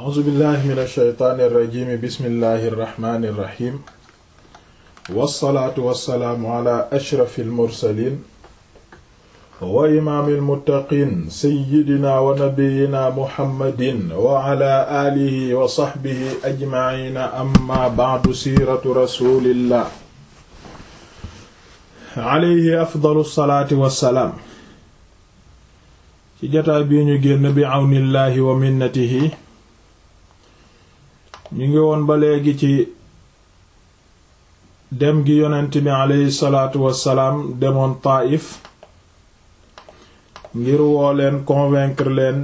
a'uuzu billahi min alsheytaani irrajimi bismillahi irrahmani irrahim wassalaatu wassalaamu ala ashrafi almursalin wa imaami almuttaqin seyidina wa nabiyina muhammadin wa ala aalihi wa saxbihi ajmaciina amma bacdu siiratu rasulillah alayhi afdalu salaati wassalaam ci jotaay bii ñu génn bi àwnillaahi wa minnatihi ñu ngi woon ba léegi ci dem gi yonent bi aleyhi salaatu wassalaam demoon Taayif ngir woo leen convaincre leen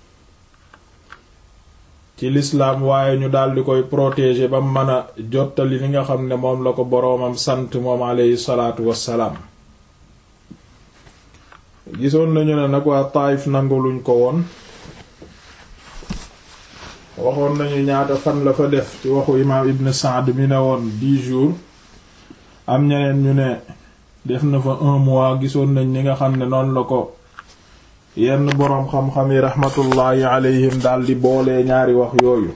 ci lislaam waaye ñu daldi koy protéger ba mën a jottali li nga xam ne moom la ko boroomam sant moom aleyhi salaatu wassalaam gisoon nañu ne nag waa Taayif nanguluñ ko woon waxoon nañu ñaata fan la fa def ci waxu imaam Ibn Saad mi ne woon dix jours am ñeneen ñu ne def na fa un mois gisoon nañ ni nga xam ne noonu la ko yenn boroom xam-xam yi raxmatullaahi alayhim daldi boolee ñaari wax yooyu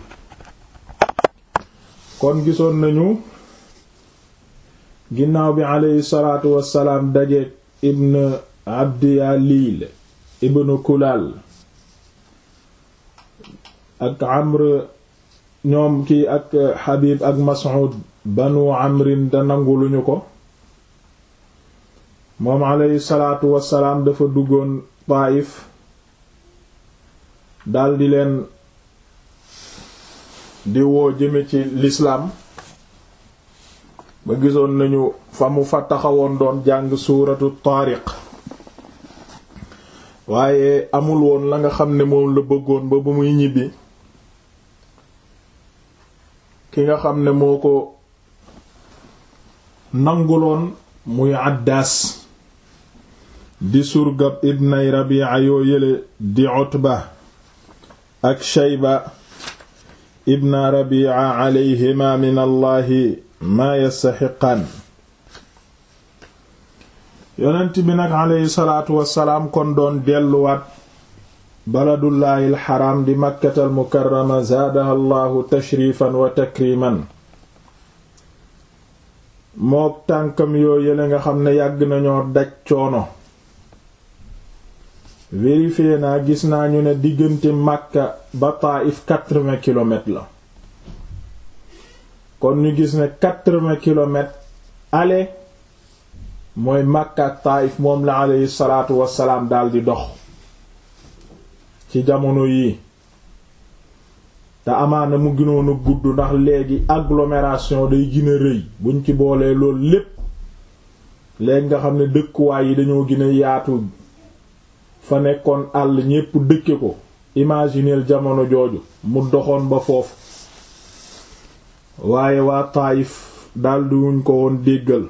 kon gisoon nañu ginnaaw bi alayhi salaatu wassalaam dajeek ibn abdi yaliil ibn kulal ak amr ñoom kii ak xabib ak mas'ud banu amrin da nanguluñu ko moom alayhi salaatu wassalaam dafa duggoon Taayif daldi leen di woo jëme ci lislaam ba gisoon nañu fa mu fa taxawoon doon jàng suuratu taariq waaye amul woon la nga xam ne moom la bëggoon ba bu muy ñibbi ki nga xam ne moo ko nanguloon muy àddaas di surgab ibnay rabi'a yoo yële di utba ak shayba ibna rabi'a alayhima min allahi maa yastaxiqaan yonent bi nag aleyhi salaatu wassalaam kon doon delluwaat baladullaahi alxaraam di makkatal mukarrama zaadaha allahu tashrifan wa takriman mook tànkam yoo yële nga xam ne yàgg nañoo daj coono vérifié naa gis naa ñu ne diggante Makka ba Taif quatre-vingts kilomètres la kon ñu gis ne quatre-vingts kilomètres aller mooy Makka ak Taif moom la aleyhi salaatu wassalaam daldi dox ci jamono yii te amaana mu gënoon a gudd ndax léegi agglomération day gën a rëy buñ ci boolee loolu lépp léegi nga xam ne dëkkuwaay yi dañoo gën a yaatu fa nekkoon àll ñépp dëkke ko imagineel jamono jooju mu doxoon ba foofu waaye waa Taayif daldi wuñ ko woon déggal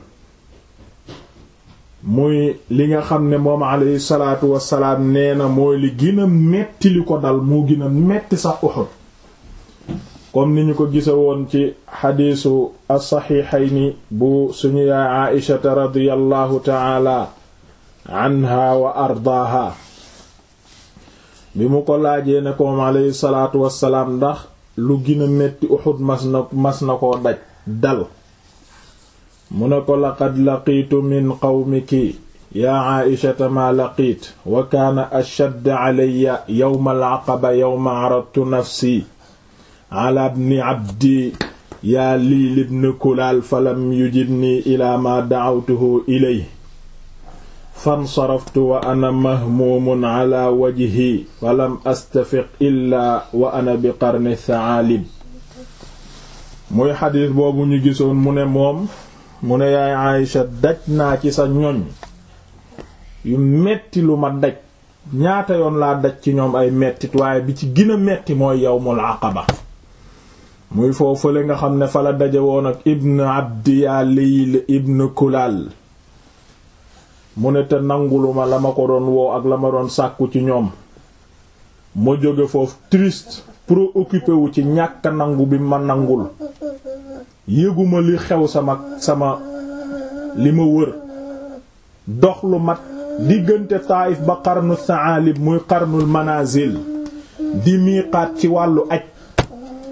muy li nga xam ne moom alayhi salaatu wassalaam nee na mooy li gën a metti li ko dal moo gën a metti sax Uhud comme ni ñu ko gisa woon ci xadiisu as-saxiixayni bu suñu yaay Aïshata radiyallahu taala anha wa ardaaha bi mu ko laajee ne ko moom alayhi salaatu wassalaam ndax lu gën a metti Uhud mas na mas na koo daj dal mu ne ko laqad laqiitu min qawmiki yaa Aïshata maa laqiit wa kaana ashadd alayya yawma al-aqaba yawma aradtu nafsi ala ibni abdi yaa Liil ibn Kulaal falam yujibni ilaa maa da'awtuhu ilayhi fansaraftu wa ana mahmuumun ala wajhi falam astafiq illaa wa ana bi qarni thaalib muy xadiis boobu ñu gisoon mu ne moom mu ne yaay Aïcha daj naa ci sa ñoñ yu metti lu ma daj ñaata yoon laa daj ci ñoom ay mettit waaye bi ci gën a metti mooy yawmul aqaba muy foofule nga xam ne fa la daje woon ak ibn abdi yaa Layl ibn Kulaal mu ne te nanguluma la ma ko doon woo ak la ma doon sàkku ci ñoom ma jóge foofu triste préoccupé wu ci ñàkk nangu bi ma nangul yëguma li xew sama sama li ma wër dox lu mat diggante Taayif ba qarnu Saalib muy qarnul manazil di miiqaat ci wàllu aj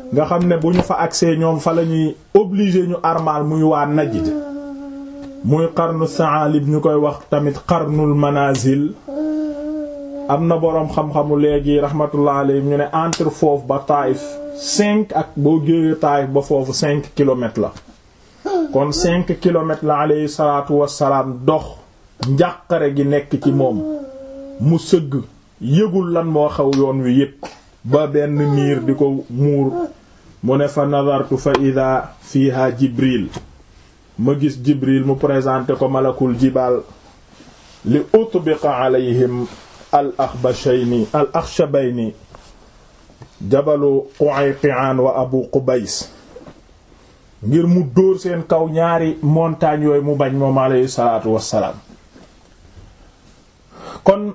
nga xam ne bu ñu fa agsee ñoom fa la ñuy obligé ñu armal muy waa Najd muy qarnu Sa'alib ñu koy wax tamit qarnul manazil am na boroom xam-xamu léegi rahmatullah alayhi ñu ne entre foofu ba Taïf cinq ak boo géeyee Taïf ba foofu cinq kilomètres la kon cinq kilomètres la alayhi salaatu wassalaam dox njàqare gi nekk ci moom mu sëgg yëgul lan moo xew yoon wi yépp ba benn niir di ko muur mu ne fa nadartu fa ida fiha jibril ma gis jibril mu présenté ko malakul jibal li utbiqa alayhim al axbashayni al axshabayni jabalu Qu'ayqi'an wa abu qubays ngir mu dóor seen kaw ñaari montagne yooyu mu bañ moom alayhi salaatu wassalaam kon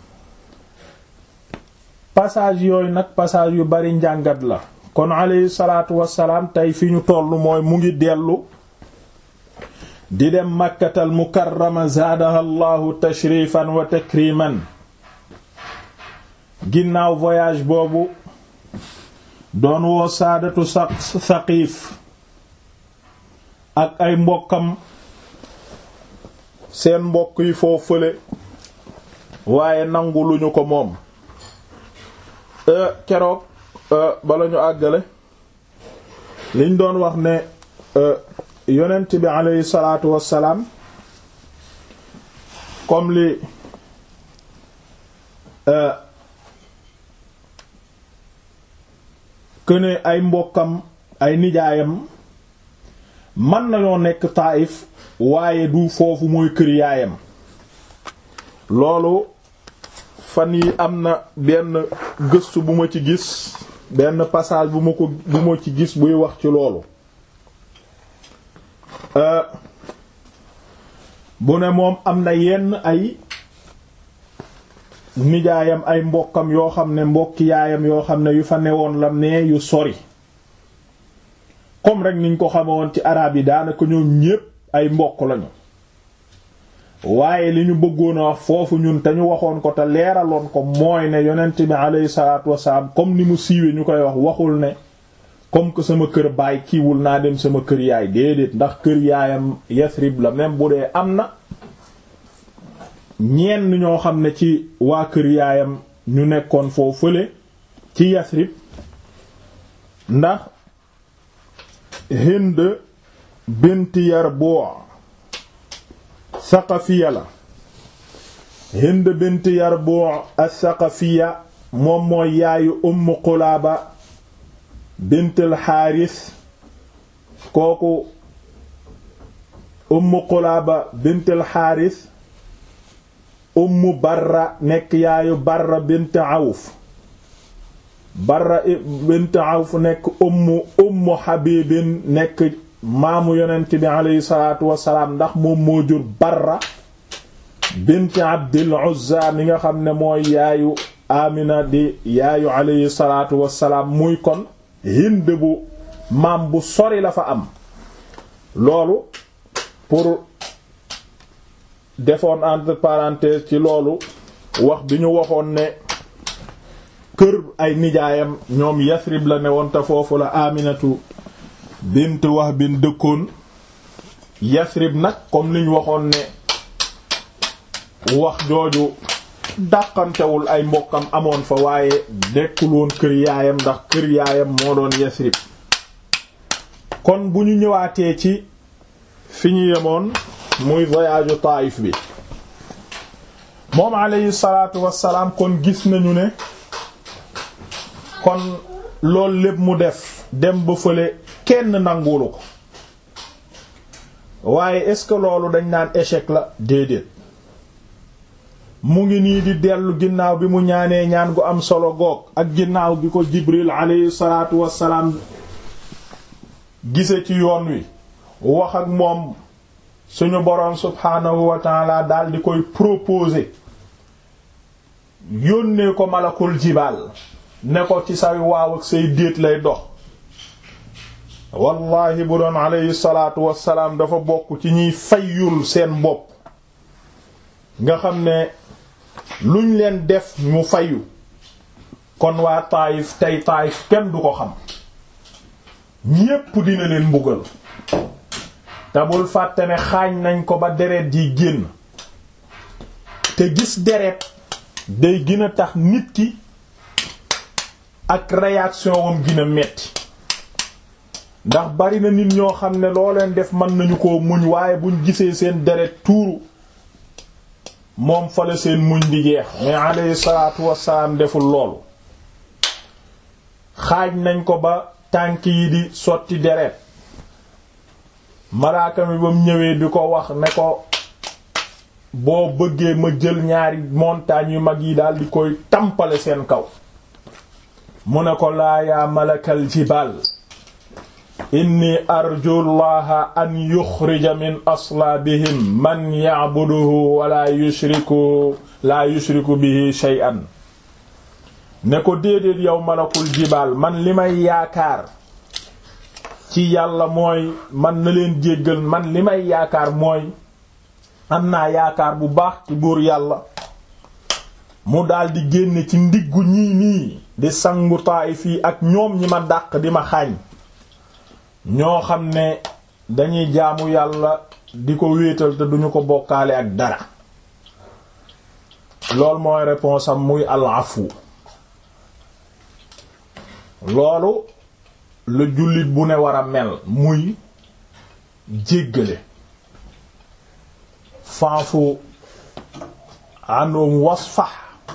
passage yooyu nag passage yu bari njàngat la kon alayhi salaatu wassalaam tey fi ñu tollu mooy mu ngi dellu di dem makkatal mukarrama zaadaha allahu tashrifan wa takriman ginnaaw voyage boobu doon woo saadatu sa saqiif ak ay mbokkam seen mbokk yi foo fële waaye nangu luñu ko moom keroog bala ñu àggale liñ doon wax ne yonent bi aleyhi salaatu wassalaam comme li këne ay mbokkam ay nijaayam man nañoo nekk Taayif waaye du foofu mooy kër yaayam loolu fan yi am na benn gëstu bu ma ci gis benn passage bu ma ko bu ma ci gis buy wax ci loolu bu ne moom am na yenn ay nijaayam ay mbokkam yoo xam ne mbokki yaayam yoo xam ne yu fa newoon la ne yu sori comme rek niñ ko xamewoon ci araab yi daanaka ñoom ñépp ay mbokk lañu waaye li ñu bëggoon a wax foofu ñun te ñu waxoon ko te leeraloon ko mooy ne yonent bi alayhi salaatu wasalaam comme ni mu siiwee ñu koy wax waxul ne comme que sama kër baay kiiwul naa dem sama kër yaay déedéet ndax kër yaayam Yasrib la même bu dee am na ñenn ñoo xam ne ci waa kër yaayam ñu nekkoon foofu fële ci Yasrib ndax Hind bint Yarbu' Saqafiya la Hind bint Yarbu' as-Saqafiya moom mooy yaayu Umm Qulaaba bint al-Haaris kooku Umm Qulaaba bint al-Haaris Umm Barra nekk yaayu Barra bint Awf Barra bint Awf nekk Umm Umm Habibin nekk maamu yonent bi aleyhi salaatu wasalaam ndax moom moo jur Barra bint Abdil Uzza mi nga xam ne mooy yaayu Amina di yaayu aleyhi salaatu wasalaam muy kon Hind bu maam bu sori la fa am loolu pour defoon entre parenthèses ci loolu wax bi ñu waxoon ne kër ay nijaayam ñoom Yasrib la ne woon te foofu la Aminatu bint Wahb bin dëkkoon Yasrib nag comme liñ waxoon ne wax jooju dàqantewul ay mbokkam amoon fa waaye dekkul woon kër yaayam ndax kër yaayam moo doon Yasrib kon bu ñu ñëwaatee ci fi ñu yemoon muy voyage Taïf bi moom alayhi salaatu wassalaam kon gis nañu ne kon loolu lépp mu def dem ba fële kenn nanguwulu ko waaye est-ce que loolu dañ naan échec la déedéet mu ngi nii di dellu ginnaaw bi mu ñaanee ñaan gu am solo goog ak ginnaaw gi ko Jibril alayhi salaatu wassalaam gise ci yoon wi wax ak moom suñu boroom subhaanahu wa taala daal di koy proposer yónnee ko malakul jibaal ne ko ci say waaw ak say déet lay dox wallahi bu doon alayhi salaatu wassalaam dafa bokk ci ñiy fayyul seen bopp nga xam ne luñ leen def mu fayu kon waa Taayif tey Taayif kenn du ko xam ñépp dina leen mbugal te bul fàtte ne xaañ nañ ko ba deret ji génn te gis deret day gën a tax nit ki ak réaction wam gën a metti ndax bari na nit ñoo xam ne loo leen def mën nañu ko muñ waaye buñ gisee seen deret tuuru moom fale seen muñ di jeex mais alayhi salaatu wassalaam deful loolu xaaj nañ ko ba tànk yi di sotti deret malaaka mi ba mu ñëwee di ko wax ne ko boo bëggee ma jël ñaari montagnes yu mag yi daal di koy tampale seen kaw mu ne ko laa yaa malakal jibal inni arju llaha an yuxrija min aslaabihim man ya'buduhu wala yushriku la yushriku bihi shay'an ne ko déedéet yow malakul jibaal man li may yaakaar ci yàlla mooy man na leen jéggal man li may yaakaar mooy am naa yaakaar bu baax ci buur yàlla mu daldi génne ci ndiggu ñii nii di sangu Taayif yi ak ñoom ñi ma dàq di ma xaañ ñoo xam ne dañuy jaamu yàlla di ko wéetal te duñu ko bokkaale ak dara loolu mooy réponse am muy al-afu loolu la jullit bu ne war a mel muy jéggale faafu àndoom wasfax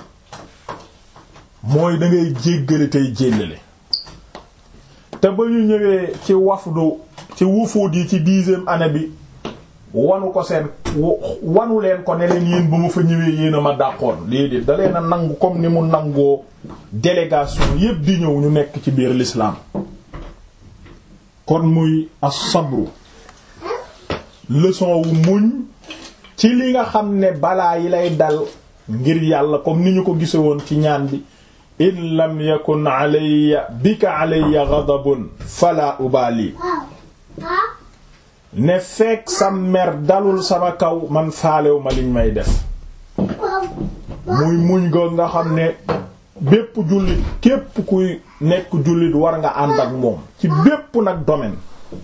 mooy da ngay jéggale tey jéllale te ba ñu ñëwee ci wafdu ci wufuud yi ci dixième année bi wanu ko seen wanu leen ko ne leen yéen ba ma fa ñëwee yéen a ma dàqoon léegi da leen a nangu comme ni mu nangoo délégation yépp di ñëw ñu nekk ci biir l'islam kon muy as-sabru leçon wu muñ ci li nga xam ne balaa yi lay dal ngir yàlla comme ni ñu ko gise woon ci ñaan bi in lam yakun alayya bika alayya ghadabun fala ubali ne fekk sa mer dalul sama kaw man faalew ma liñ may def muy muñ go nga xam ne bépp jullit képp kuy nekk jullit war nga ànd ak moom ci bépp nag domaine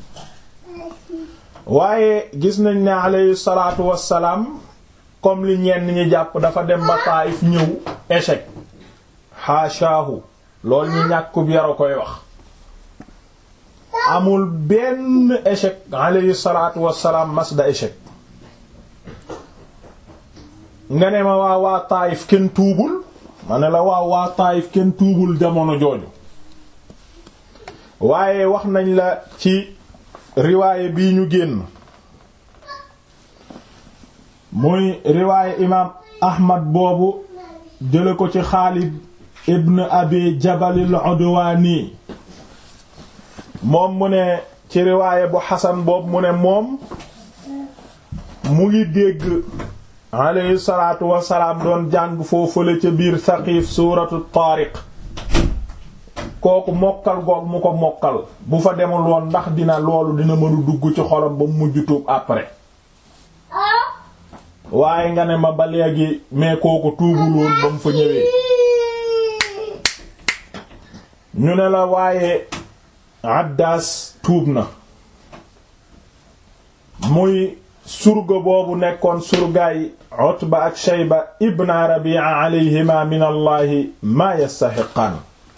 waaye gis nañ ne alayhi salaatu wassalaam comme li ñenn ñi jàpp dafa dem ba Taayif ñëw échec haashaahu loolu ñi ñàkkub yara koy wax amul benn échec alayhi salaatu wassalaam masda échec nga ne ma waa waa Taayif kenn tuubul ma ne la waaw waa Taayif kenn tuubul jamono jooju waaye wax nañ la ci riwaaye bii ñu génn muy riwaaye imaam Ahmad boobu jële ko ci Xaalid ibn Abi Jabalil Udwani moom mu ne ci riwaaye bu Xasan boobu mu ne moom mu ngi dégg alayhi salaatu wasalaam doon jàng foofule ca biir Saqiif suuratu Taariq kooku mokkal goog mu ko mokkal bu fa demul woon ndax dina loolu dina mënu dugg ci xolam ba mu mujj tuub après waaye nga ne ma ba léegi mais kooku tuubul woon ba mu fa ñëwee ñu ne la waaye Addaas tuub na muy surga boobu nekkoon surgaay Utba ak Shayba ibn Rabi'a alayhima min allahi ma yastahiqaan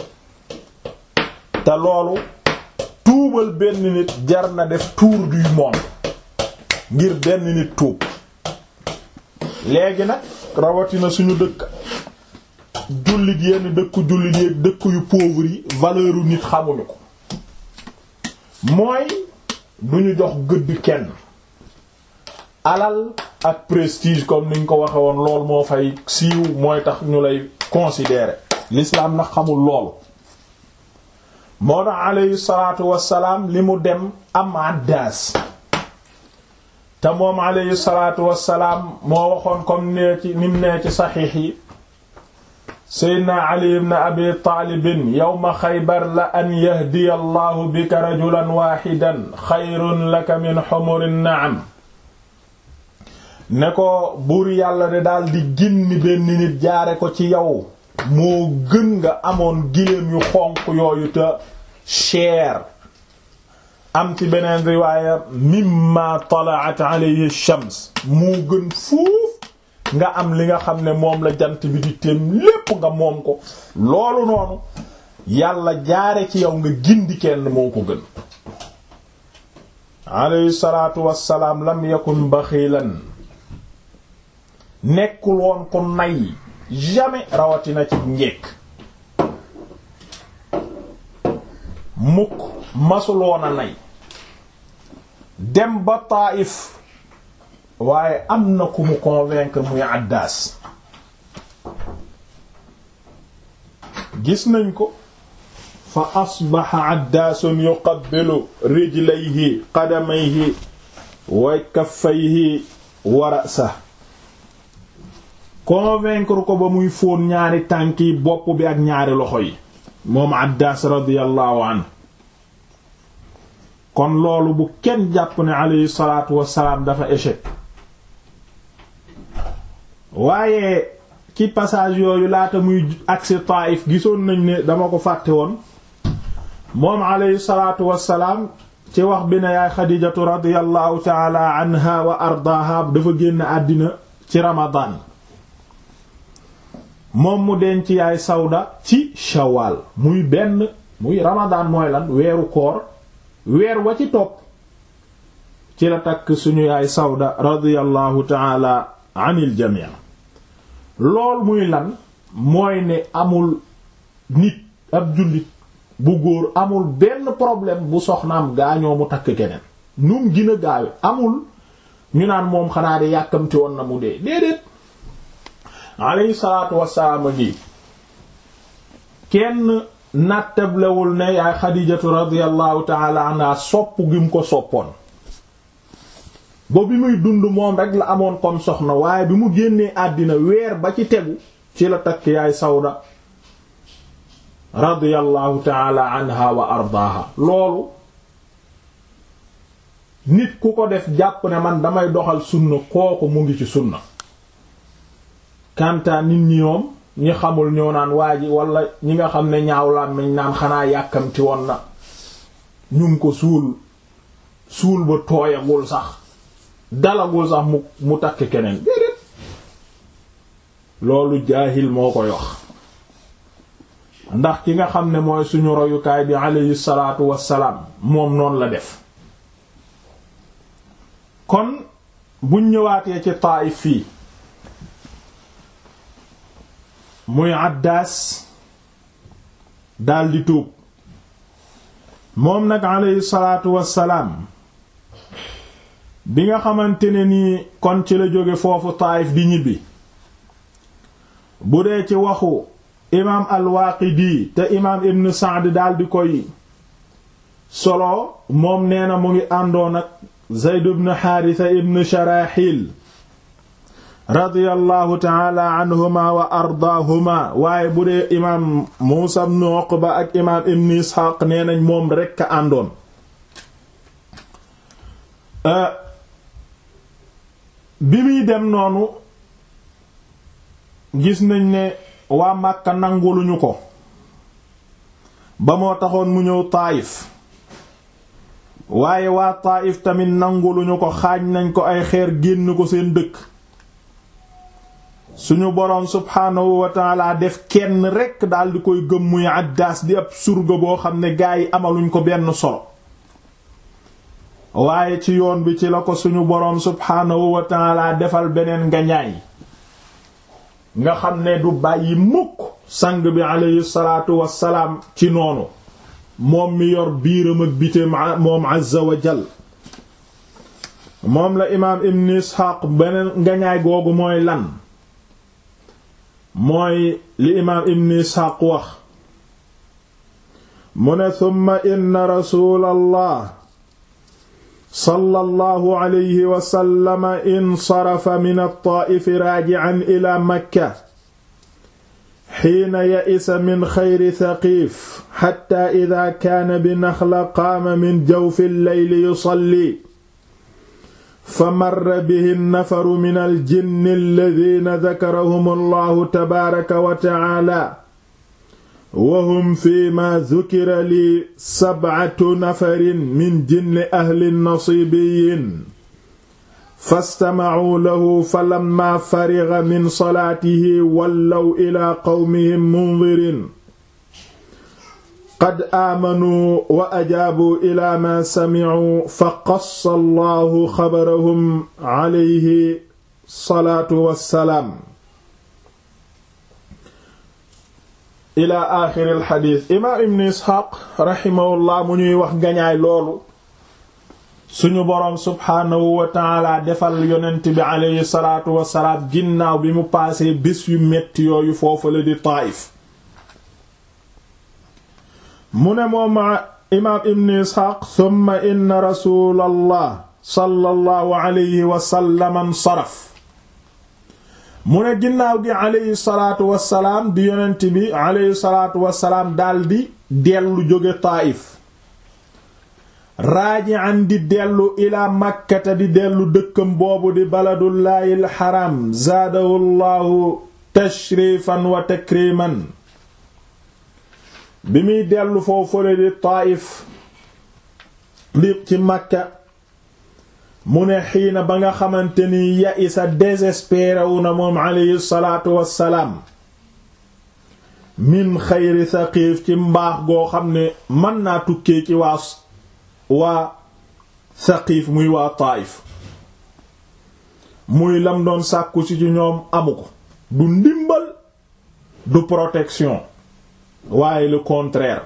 te loolu tuubal benn nit jar na def tour du monde ngir benn nit tuub léegi nag rawatina suñu dëkk jullit yenn dëkku jullit yi dëkk yu pauvre yi valeur u nit xamuñu ko mooy duñu jox gëdd kenn alal ak prestige comme niñ ko waxe woon lool moo fay siiw mooy tax ñu lay considérer l'islam nag xamul loolu moo tax alayhi salaatu wassalaam li mu dem am addaas te moom alayhi salaatu wassalaam moo waxoon comme nee ci nim nee ci saxiix yi seydna ali ibn abi taalibin yawma xaybar la an yahdiya allahu bika rajulan waaxidan xayrun laka min xumurin naam ne ko buur yàlla de daal di ginni benn nit jaare ko ci yow moo gën nga amoon giléem yu xonq yooyu te cher am ci beneen riwaaya mimma talaat alayhi shams moo gën fuuf nga am li nga xam ne moom la jant bi di téem lépp nga moom ko loolu noonu yàlla jaare ci yow nga gindi kenn moo ko gën alayhi salaatu wassalaam lam yakun baxilan nekkul woon ko nay jamais rawatina ci njekk mukk masuloon a nay dem ba Taif waaye am na ku mu convaincre muy Addaas gis nañ ko fa asbaxa Addaasun yuqabbilu rijlayhi qadamayhi wa kaffayhi wa ra'sahu convaincre ko ba muy fóon ñaari tànk yi bopp bi ak ñaari loxo yi moom Addaas radiyallahu anhu kon loolu bu kenn jàpp ne alayhi salaatu wassalaam dafa échec waaye ci passage yooyu laata muy agsi Taif gisoon nañ ne dama ko fàtte woon moom alayhi salaatu wassalaam ci wax bi ne yaay Xadijatu radiyallahu taala anha wa ardaaha dafa génn àddina ci Ramadan moom mu denc yaay Sawda ci Shawwal muy benn muy Ramadan mooy lan weeru koor weer wa ci topp ci la takk suñu yaay Sawda radiyallahu taala anil jamii lool muy lan mooy ne amul nit ab jullit bu góor amul benn problème bu soxnaam gaañoo mu takk keneen num gën a gaawe amul ñu naan moom xanaa de yàkkamti woon na mu dee déedéet alayhi salaatu wassalaam ngi kenn nattablewul ne yaay xadijatu radiyallahu taala anha sopp gi mu ko soppoon ba bi muy dund moom rek la amoon comme soxna waaye bi mu génnee àddina weer ba ci tegu ci la takk yaay sawda radiyallahu taala anha wa ardaaha loolu nit ku ko def jàpp ne man damay doxal sunna kooku mu ngi ci sunna kanta nit ñi ñoom ñi xamul ñoo naan waa ji wala ñi nga xam ne ñaawlaan nañ naan xanaa yàkkamti woon na ñu ngi ko suul suul ba tooyagul sax dalagul sax mu mu takk keneen déedéet loolu jaahil moo koy wax ndax ki nga xam ne mooy suñu royukaay bi alayhi salaatu wassalaam moom noonu la def kon buñ ñëwaatee ci Taayif fii muy Addaas daldi tuub moom nag alayhi salaatu wassalaam bi nga xamante ne nii kon ci la jóge foofu Taayif di ñibbi bu dee ci waxu imaam al-Waaqidi te imaam Ibn Sa'd daldi koy solo moom nee na mu ngi àndoon ak Zayd ibn Haarisa ibn Sharaxil radiyallahu taala anhuma wa ardaahuma waaye bu dee imaam Muusa ibn Uqba ak imaam Ibn Isxaaq nee nañ moom rekk a àndoon bi muy dem noonu gis nañ ne waa Màkka nanguluñu ko ba moo taxoon mu ñëw Taayif waaye waa Taayif tamit nanguluñu ko xaaj nañ ko ay xeer génn ko seen dëkk suñu boroom subhaanahu wa taala def kenn rekk daldi koy gëm muy Addaas di ab surga boo xam ne gaa yi amaluñ ko benn solo waaye ci yoon bi ci la ko suñu boroom subhaanahu wa taala defal beneen ngañaay nga xam ne du bàyyi mukk sang bi aleyhi salaatu wassalaam ci noonu moom mi yor biiram ak biteem moom azza wa jal moom la imaam ibn isxaaq beneen ngañaay googu mooy lan mooy li imaam ibn isxaaq wax mu ne summa inna rasuulallah sallallahu alayhi wa sallam insarafa min at-taa'if raaji'an ila makka xiina ya'isa min xayri Saqiif xatta idaa kaana bi Naxla qaama min jawfi al-layli yusalli fa marra bihi nafaru min al-jinni allaziina dakarahum Allahu tabaaraka wa ta'aala wahum fi ma dhukira li sab'atu nafarin min jinni ahli nasibiyin fastama'uu lahu falamma fariga min salaatihi wallaw ila qawmihim mundirin qad aamanuu wa ajaabuu ila ma samicuu fa qassa allahu xabarahum alayhi salaatu wassalaam ila aaxiri alxadiis imaam ibn isxaaq raximahullah mu ñuy wax gañaay loolu suñu boroom subhaanahu wa taala defal yonent bi aleyhi salaatu wassalaam ginnaaw bi mu paasee bés yu metti yooyu foofu la di Taayif mu ne moom imaam ibn isxaaq summa inna rasuulallah sallallahu alayhi wa sallam ansaraf mu ne ginnaaw gi aleyhi salaatu wassalaam di yonent bi aleyhi salaatu wassalaam daldi dellu jóge Taayif raaji'an di dellu ilaa makkata di dellu dëkkam boobu di baladullaahi alxaram zaadahu llaahu tashrifan wa takriman bi muy dellu foofule di Taayif di ci makka mu ne xiina ba nga xamante ni ya isa désespéré wu na moom aleyhi salaatu wassalaam min xayri Saqiif ci mbaax goo xam ne mën naa tukkee ci waa waa Saqiif muy waa Taayif muy lam doon sàkku ci ci ñoom amu ko du ndimbal du protection waaye le contraire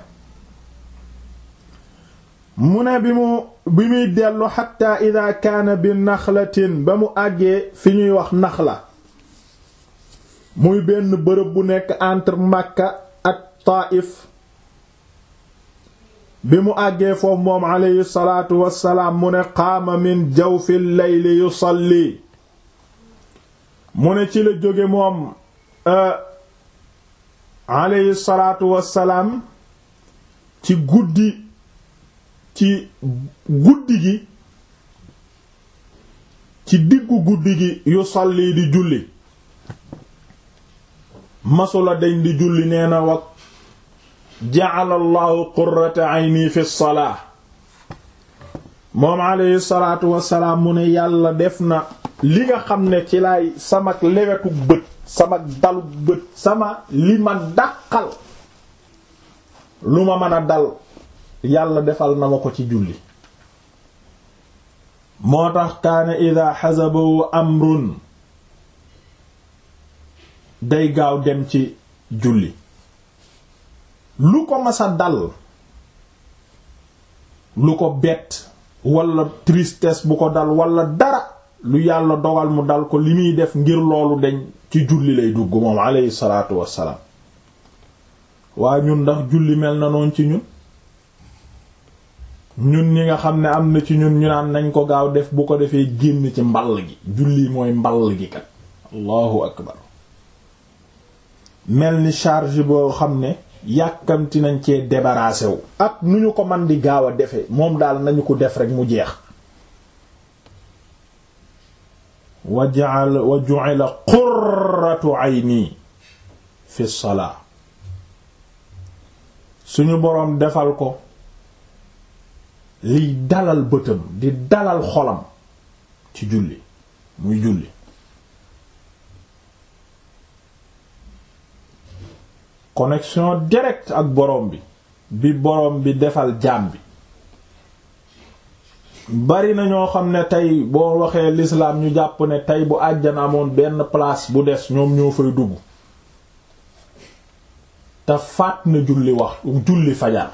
mu ne bi mu bi muy dellu xatta ida kaana bi naxlatin ba mu àggee fi ñuy wax naxla muy benn bërëb bu nekk entre Makka ak Taayif bi mu àggee foofu moom aleyhi salaatu wassalaam mu ne qaama min jawfi layli yusalli mu ne ci la jóge moom aleyhi salaatu wassalaam ci guddi ci guddi gi ci diggu guddi gi yusalli di julli masula deñ di julli nee na wa ja'ala allahu qurrata ayni fi salaa moom aleyhi salaatu wassalaam mu ne yàlla def na li nga xam ne ci lay samak lewetu bët samak dalu bët sama li ma dàqal lu ma mën a dal yàlla defal na ma ko ci julli moo tax kaana ida xasabahu amrun day gaaw dem ci julli lu ko masa dal lu ko bett wala tristesse bu ko dal wala dara lu yàlla dogal mu dal ko li muy def ngir loolu deñ ci julli lay dugg moom aleyhi salaatu wassalaam waa ñun ndax julli mel na noon ci ñun ñun ñi nga xam ne am na ci ñun ñu naan nañ ko gaaw def bu ko defee génn ci mball gi julli mooy mball gi kat allahu akbar mel ni charge boo xam ne yàkkamti nañ cee débarrassé wu ak nu ñu ko man di gaaw a defe moom daal nañu ko def rek mu jeex wa ja'ala wa ju'ila qurratu ayni fi salaa suñu boroom defal ko liy dalal bëtam di dalal xolam ci julli muy julli connexion directe ak boroom bi bi boroom bi defal jaam bi bari na ñoo xam ne tey boo waxee l'islam ñu jàpp ne tey bu àjjana amoon benn place bu des ñoom ñoo fay dugg te faat na julli wax julli fajar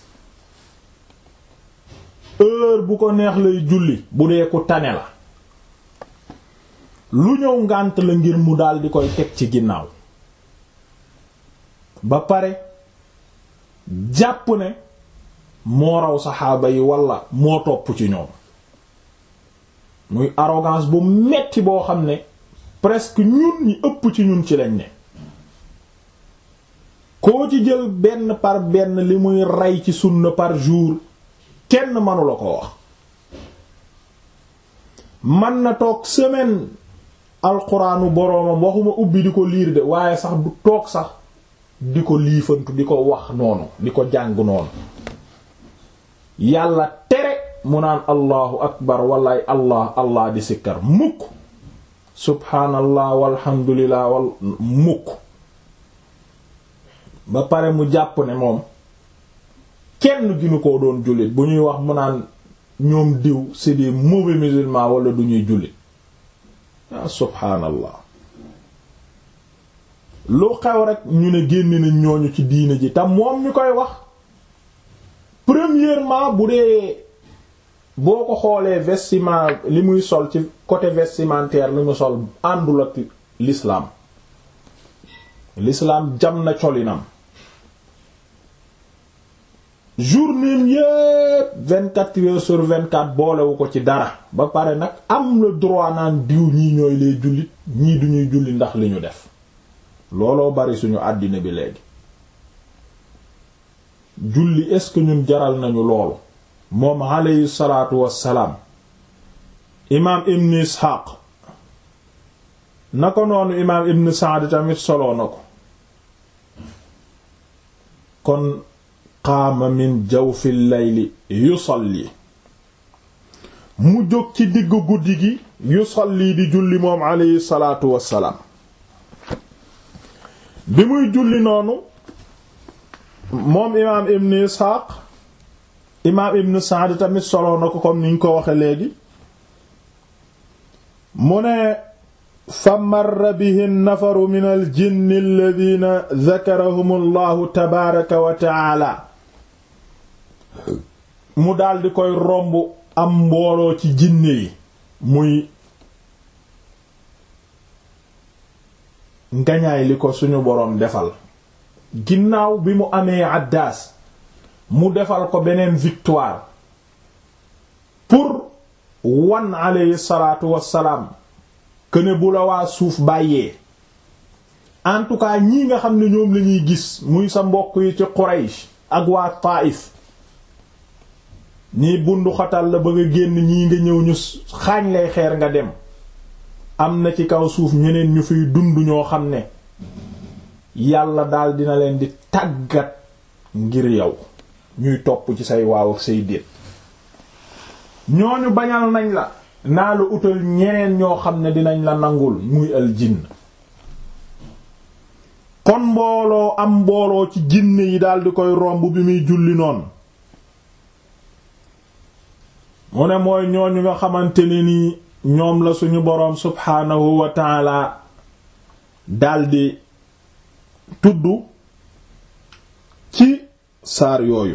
heure bu ko neex lay julli bu dee ku tane la lu ñëw ngànt la ngir mu dal di koy teg ci ginnaaw ba pare jàpp ne moo raw saxaaba yi walla moo topp ci ñoom muy arrogance bu metti boo xam ne presque ñun ñi ëpp ci ñun ci lañ ne koo ci jël benn par benn li muy rey ci sunna par jour kenn mënu la ko wax man na toog semaine alxuraanu boroomam waxuma ubbi di ko liir de waaye sax du toog sax di ko liifantu di ko wax noonu di ko jàng noonu yàlla tere mu naan allahu akbar wallaay allah allah di sikkar mukk subhaanallah walhamdulillah wal mukk ba pare mu jàpp ne moom kenn ginu ko doon jullit bu ñuy wax mu naan ñoom diw c'est des mauvais musulmans wala du ñuy jullit ah subhaanallah lu xew rek ñu ne génn nañ ñooñu ci diine ji te moom ñu koy wax premièrement bu dee boo ko xoolee vestiment li muy sol ci côté vestimentaire li mu sol àndul ak l'islam l'islam jam na colinam journée yépp vingt-quatre heures sur vingt-quatre boolewu ko ci dara ba pare nag am le droit naan diw ñii ñooy lay jullit ñii duñuy julli ndax li ñu def looloo bari suñu àddina bi léegi julli est-ce que ñun jaral nañu loolu moom alayhi salaatu wassalaam imaam ibn isxaaq na ko noonu imaam ibn saad tamit soloo na ko kon qaama min jawfi layli yusalli mu jóg ci diggu guddi gi yusalli di julli moom alayhi salaatu wassalaam bi muy julli noonu moom imaam ibn isxaaq imaam ibn saad tamit soloo na ko comme niñ ko waxe léegi mu ne fa marra bihi nafaru min al jinni alladina dakarahum allahu tabaaraka wa taala mu daldi koy romb am mbooloo ci jinne yi muy ngañaay li ko suñu boroom defal ginnaaw bi mu amee addaas mu defal ko beneen victoire pour wan alayhi salaatu wassalaam këne bu la waa suuf bàyyee en tout cas ñii nga xam ne ñoom lañuy gis muy sa mbokk yi ci Quraysh ak waa Taif ñii bundu xatal la ba nga génn ñii nga ñëw ñu xaañ lay xeer nga dem am na ci kaw suuf ñeneen ñu fiy dund ñoo xam ne yàlla daal dina leen di tàggat ngir yow ñuy topp ci say waaw ak say déet ñooñu bañal nañ la naa la utal ñeneen ñoo xam ne dinañ la nangul muy al jinn kon mbooloo am mbooloo ci jinne yi daldi koy romb bi muy julli noonu mu ne mooy ñooñu nga xamante ne ni ñoom la suñu boroom subhaanahu wa taala daldi tudd ci saar yooyu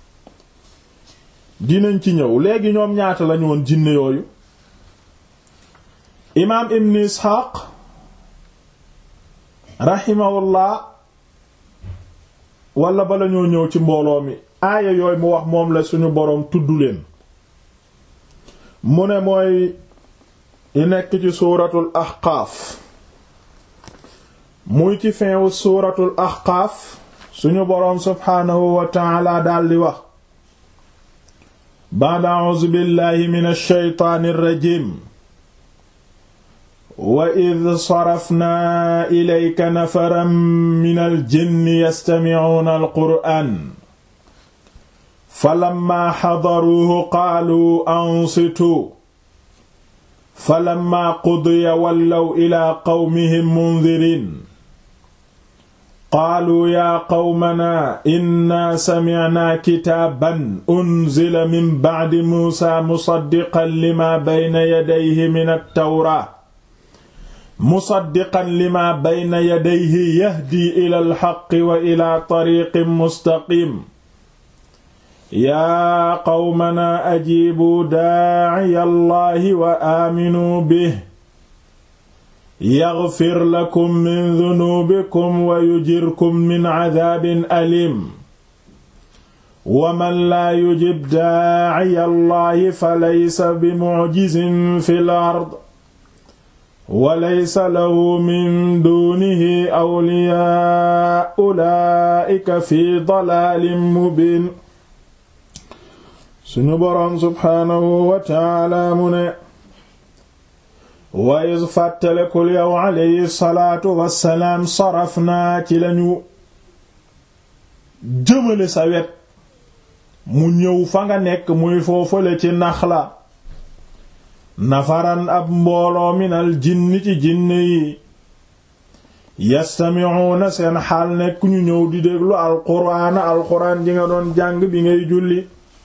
dinañ ci ñëw léegi ñoom ñaata lañu woon jinne yooyu imaam ibn isxaaq raximahullah wala bala ñoo ñëw ci mbooloo mi aaya yooyu mu wax moom la suñu boroom tudd leen mu ne mooy yi nekk ci suuratul ahqaaf muy ci fin wu suuratul ahqaaf suñu boroom subhaanahu wa taala daldi wax ba'da a'uuzu billahi minash shaytaanir rajiim wa id sarafnaa ilayka nafaran minal jinni yastami'uuna alqur'aan falammaa xadaruuhu qaaluu ansituu falammaa qudiya wallaw ilaa qawmihim mundiriin qaaluu yaa qawmanaa innaa samicnaa kitaaban unzila min bacdi muusaa musaddiqan limaa bayna yadayhi min attawraat musaddiqan limaa bayna yadayhi yahdii ilal haqqi wa ilaa tariiqin mustaqiim yaa qawmanaa ajiibuu daaciya Allaahi wa aaminuu bihi yaghfir lakum min dunuubikum wa yujirkum min cadaabin aliim wa man laa yujib daaciya Allaahi falaysa bimucjizin fil ard wa laysa lahu min duunihi awliyaa ulaa'ika fi dalaalin mubiin suñu boroom subhaanahu wa taala mu ne wa is fàttalekul yow alayhi salaatu wassalaam saraf naa ci lañu jëmale sa wet mu ñëw fa nga nekk muy foofale ci Naxla nafaran ab mbooloo minal jinni ci jinne yi yastami'una seen xaal nekk ñu ñëw di déglu alquraana alquraan ji nga doon jàng bi ngay julli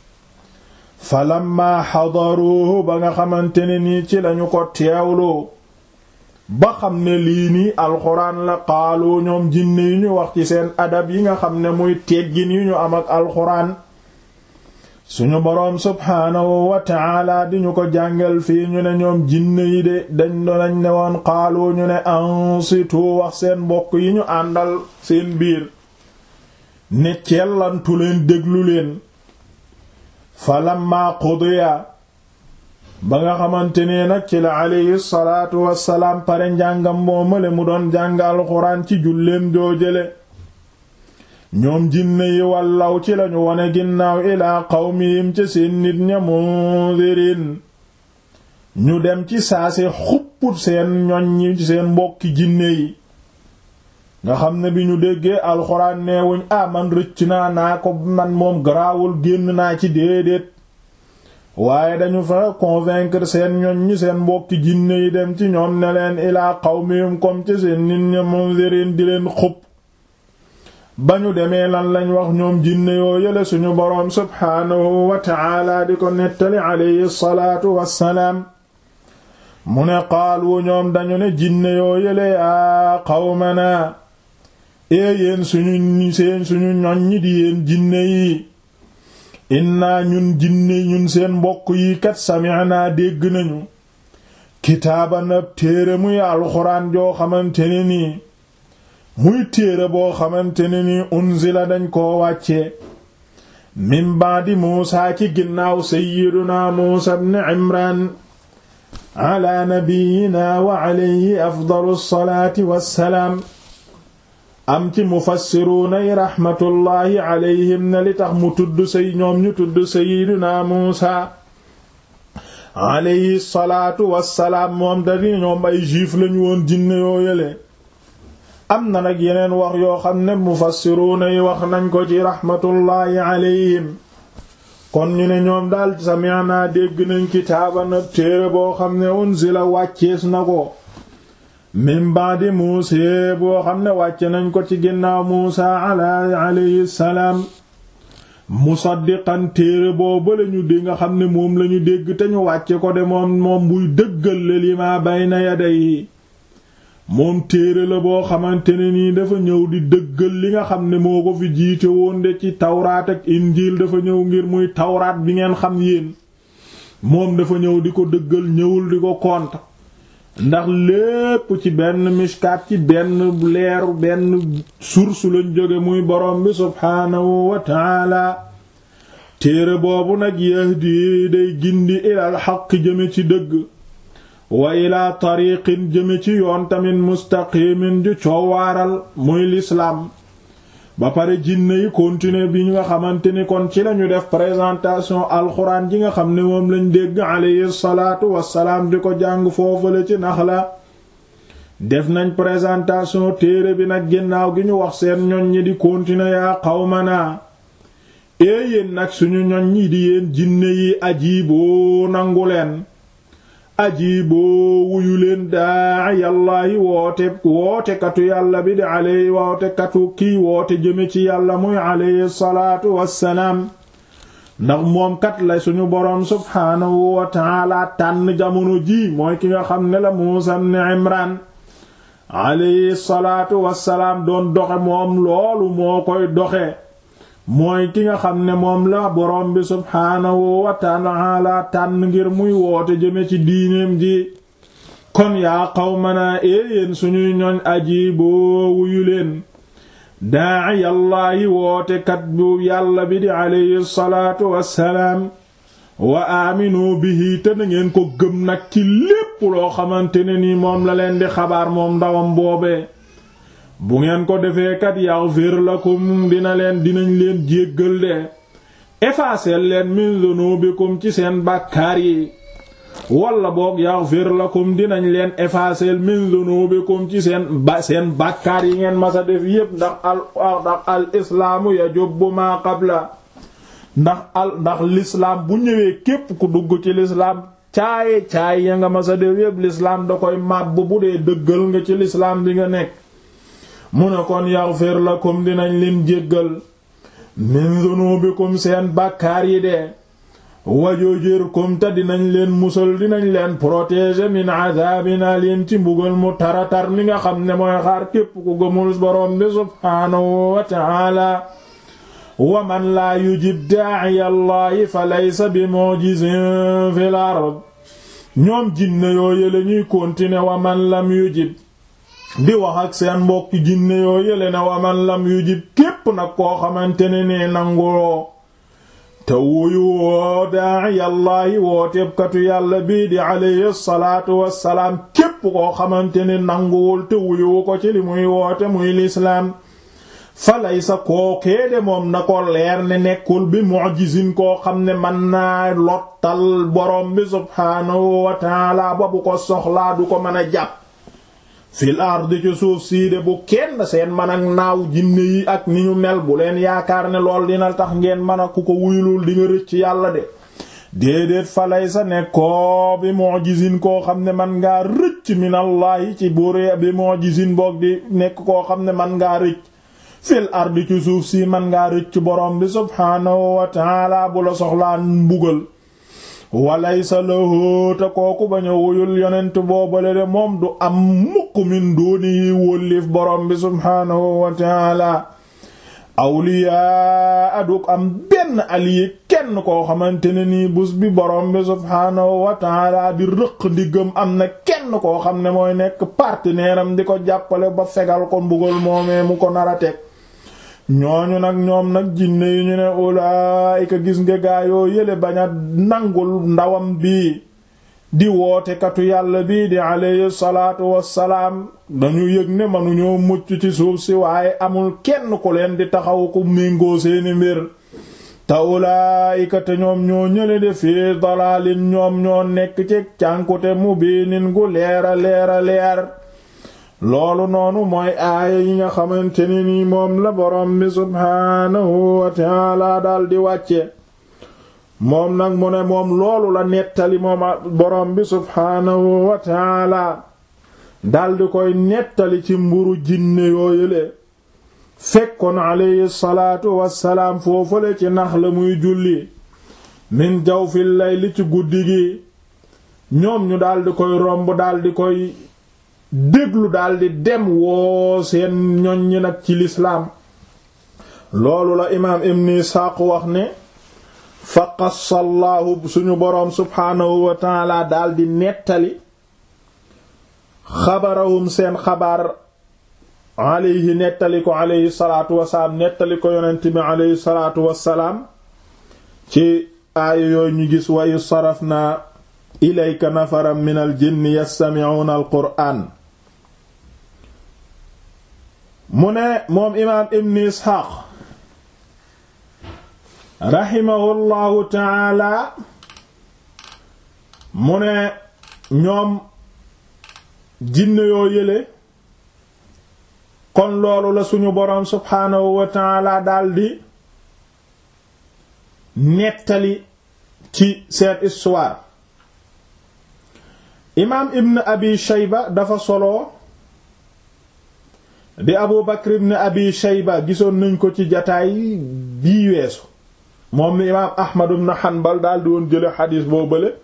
falamma xadaruhu ba nga xamante ne nii ci lañu ko teewloo ba xam ne lii nii alxuraan la qaalu ñoom jinne yi ñu wax ci seen adab yi nga xam ne muy teggin yu ñu am ak alxuraan suñu boroom subhaanahu wa taala di ñu ko jàngal fii ñu ne ñoom jinne yi de dañ donañ ne woon qaalu ñu ne ansitu wax seen mbokk yi ñu àndal seen biir ne cellantu leen déglu leen falamma qudiya ba nga xamante ne nag ci la alayhi salaatu wassalaam pare njàngam moomale mu doon jàng alxuraan ci julleem joojale ñoom jinne yi wallaw ci lañu wone ginnaaw ilaa qawmihim ca seen nit ña mundirin ñu dem ci saase xupput seen ñoñ ñi seen mbokki jinne yi nga xam ne bi ñu déggee alxuraan neewuñ ah man rëcc naa naa ko man moom garaawul génn naa ci déedéet waaye dañu fa convaincre seen ñoñ ñi seen mbokki jinne yi dem ci ñoom ne leen ilaa qawmihim comme ci seen nit ña mundirin di leen xupp ba ñu demee lan lañ wax ñoom jinne yoo yële suñu boroom subhaanahu wa ta'ala di ko nettali alayhi salaatu wassalaam mu ne qaalu ñoom dañu ne jinne yoo yële yaa qawmana ee yéen suñu seen suñu ñoñ ñi di yéen jinne yi inna ñun jinne ñun seen mbokk yi kat sami'na dégg nañu kitaaban ab téere muy alxuraan joo xamante ne nii muy téere boo xamante ne ni unzila dañ koo wàcce min baadi muusa ci ginnaaw sayyiduna muusa ibn imran ala nabiyina wa alayhi afdalu salaati wassalaam am ci mufassiruuna yi raxmatullaahi alayhim ne li tax mu tudd say ñoom ñu tudd sayyiduna muusa alayhi salaatu wassalaam moom dari ñoom ay juif lañu woon jinne yoo yele am na nag yeneen wax yoo xam ne mufassiruuna yi wax nañ ko ci raxmatullaahi alayhim kon ñu ne ñoom daal sami'na dégg nañ kitaaban ab téere boo xam ne unzila wàccees na ko min ba'di Muusaa boo xam ne wàcce nañ ko ci ginnaaw Muusaa ala alayhi salaam musaddiqan téere boobu lañu di nga xam ne moom lañu dégg te ñu wàcce ko de moom moom buy dëggal la lima bayna yadayhi moom téere la boo xamante ne nii dafa ñëw di dëggal li nga xam ne moo ko fi jiite woon de ci tawraat ak injiil dafa ñëw ngir muy tawraat bi ngeen xam yéen moom dafa ñëw di ko dëggal ñëwul di ko kont ndax lépp ci benn mishkaat ci benn leer benn source lañ jóge muy borom bi subhaanahu wa taala téere boobu nag yahdi day gindi ilal xaq jëme ci dëgg wa ilaa tariqin jëme ci yoon tamit mustaqimin ju coowaaral muy lislaam ba pare jinne yi continuer bi ñu nga xamante ni kon ci lañu def présentation alxuraan ji nga xam ne moom lañ dégg alayhi salaatu wassalaam di ko jàng foofale ci Naxla def nañ présentation téere bi nag ginnaaw gi ñu wax seen ñoñ ñi di continuer yaa qawmana ee yéen nag suñu ñoñ ñi di yéen jinne yi ajiiboo nangu leen ajiiboo wuyu leen daa yàllaahi woote wootekatu yàlla bi di aley wootekatu kii woote jëme ci yàlla muy aleyhi salaatu wassalaam ndax moom kat la suñu boroom subhaanahu wa taala tànn jamono ji mooy ki nga xam ne la Muusaa ibn Imraan aleyhi salaatu wassalaam doon doxe moom loolu moo koy doxe mooy ki nga xam ne moom la borom bi subhaanahu wa ta'ala tànn ngir muy woote jëme ci diineem ji kon yaa qawmanaa éeyéen suñuy ñoñ ajiiboo wuyu leen daa'i yàllaahi woote kat bu yàlla bi di alayhi salaatu wassalaam wa aaminu bihi te na ngeen ko gëm nag ci lépp loo xamante ne ni moom la leen di xabaar moom ndawam boobee bu ngeen ko defee kat yaghfir lakum dina leen dinañ leen jéggal de effacer leen min dhunubikum ci seen bàkkaar yi walla boog yaghfir lakum dinañ leen effacer min dhunubikum ci seen ba seen bàkkaar yi ngeen masa def yépp ndax al ndax al islaamu yajubbu ma qabla ndax al ndax l'islam bu ñëwee képp ku dugg ci l'islam caaye caay ya nga masa def yépp l'islam da koy màbb bu dee dëggal nga ci l'islam bi nga nekk mu ne kon yaghfir lakum dinañ leen jéggal min dhunubikum seen bàkkaar yi de wajojirkum te dinañ leen musal dinañ leen protéger min adabin alim ci mbugal mu taratar mi nga xam ne mooy xaar képp ku gëmul borom bi subhaanahu wa ta'ala wa man laa yujib daa'iya allahi fa laysa bi mu'jizin fil ard ñoom jinne yoo yële ñuy continuer wa man lam yujib di wax ak seen mbokki jinne yoo yële ne wa man lam yujib képp nag koo xamante ne nee nanguloo te wuyu woo daa'iyallaahi wooteebkatu yàlla bii di alayhi salaatu wassalaam képp koo xamante ne nanguwul te wuyu ko ci li muy woote muy lislaam falay sa kookee de moom na ko leer ne nekkul bi mu'jizin koo xam ne mën naa lottal borom bi subhaanahu wa taala ba bu ko soxlaa du ko mën a jàpp fil ardi ci suuf sii de bu kenn seen man ak naaw jinne yi ak ni ñu mel bu leen yaakaar ne lool dina tax ngeen mën a ku ko wuyulul di nga rëcc yàlla de déedéet falay sa nekkoo bi mu'jizin koo xam ne man ngaa rëcc minallahi ci buuree bi mu'jizin boog di nekk koo xam ne man ngaa rëcc fil ardi ci suuf si man ngaa rëcc borom bi subhaanahu wa ta'ala bu la soxlaa mbugal walaysa lahu te kooku bañ a wuyul yonent boobale de moom du am mukk min dooni yi wóllif borom bi subhaanahu wa taala awliyaa aduk am benn allié kenn koo xamante ne nii bus bi borom bi subhaanahu wa taala di rëq ndiggam am na kenn koo xam ne mooy nekk partenaire am di ko jàppale ba fegal ko mbugal moomee mu ko nara teg ñooñu nag ñoom nag jinne yi ñu ne ulaayika gis nga gaayoo yële bañ a nangul ndawam bii di woote katu yàlla bii di alayhi salaatu wassalaam dañu yëg ne mënuñoo mucc ci suuf si waaye amul kenn ku leen di taxaw ku méngoo seeni mbir te ulaayika te ñoom ñoo ñële de fii dalaalin ñoom ñoo nekk ci cànkute mubiinin gu leera leera leer loolu noonu mooy aaya yi nga xamante ne nii moom la borom bi subhaanahu wa taala daal di wàcce moom nag mu ne moom loolu la nettali moom borom bi subhaanahu wa taala daal di koy nettali ci mburu jinne yooyule fekkoon alayhi salaatu wassalaam foofale ci nax la muy julli min jawfil layli ci guddi gi ñoom ñu daal di koy romb daal di koy déglu daldi dem woo seen ñoñ ñi nag ci lislaam loolu la imaam ibn Isaaq wax ne fa qassallaahu suñu boroom subhaanahu wa taala daldi nettali xabarahum seen xabaar alayhi nettali ko alayhi salaatu wasalaam nettali ko yonent bi alayhi salaatu wasalaam ci aaya yooyu ñu gis wayu saraf na ilayka nafaran min al jinni yastami'una al qur'aan mu ne moom imaam ibn isxaaq raximahullahu taala mu ne ñoom jinne yoo yële kon loolu la suñu boroom subhaanahu wa taala daldi nettali ci seen histoire imaam ibn abi shayba dafa solo di abu bakr ibn abi shayba gisoon nañ ko ci jataay bii weesu moom ni imaam ahmad ibn hanbal daal di woon jële xadiis boo bële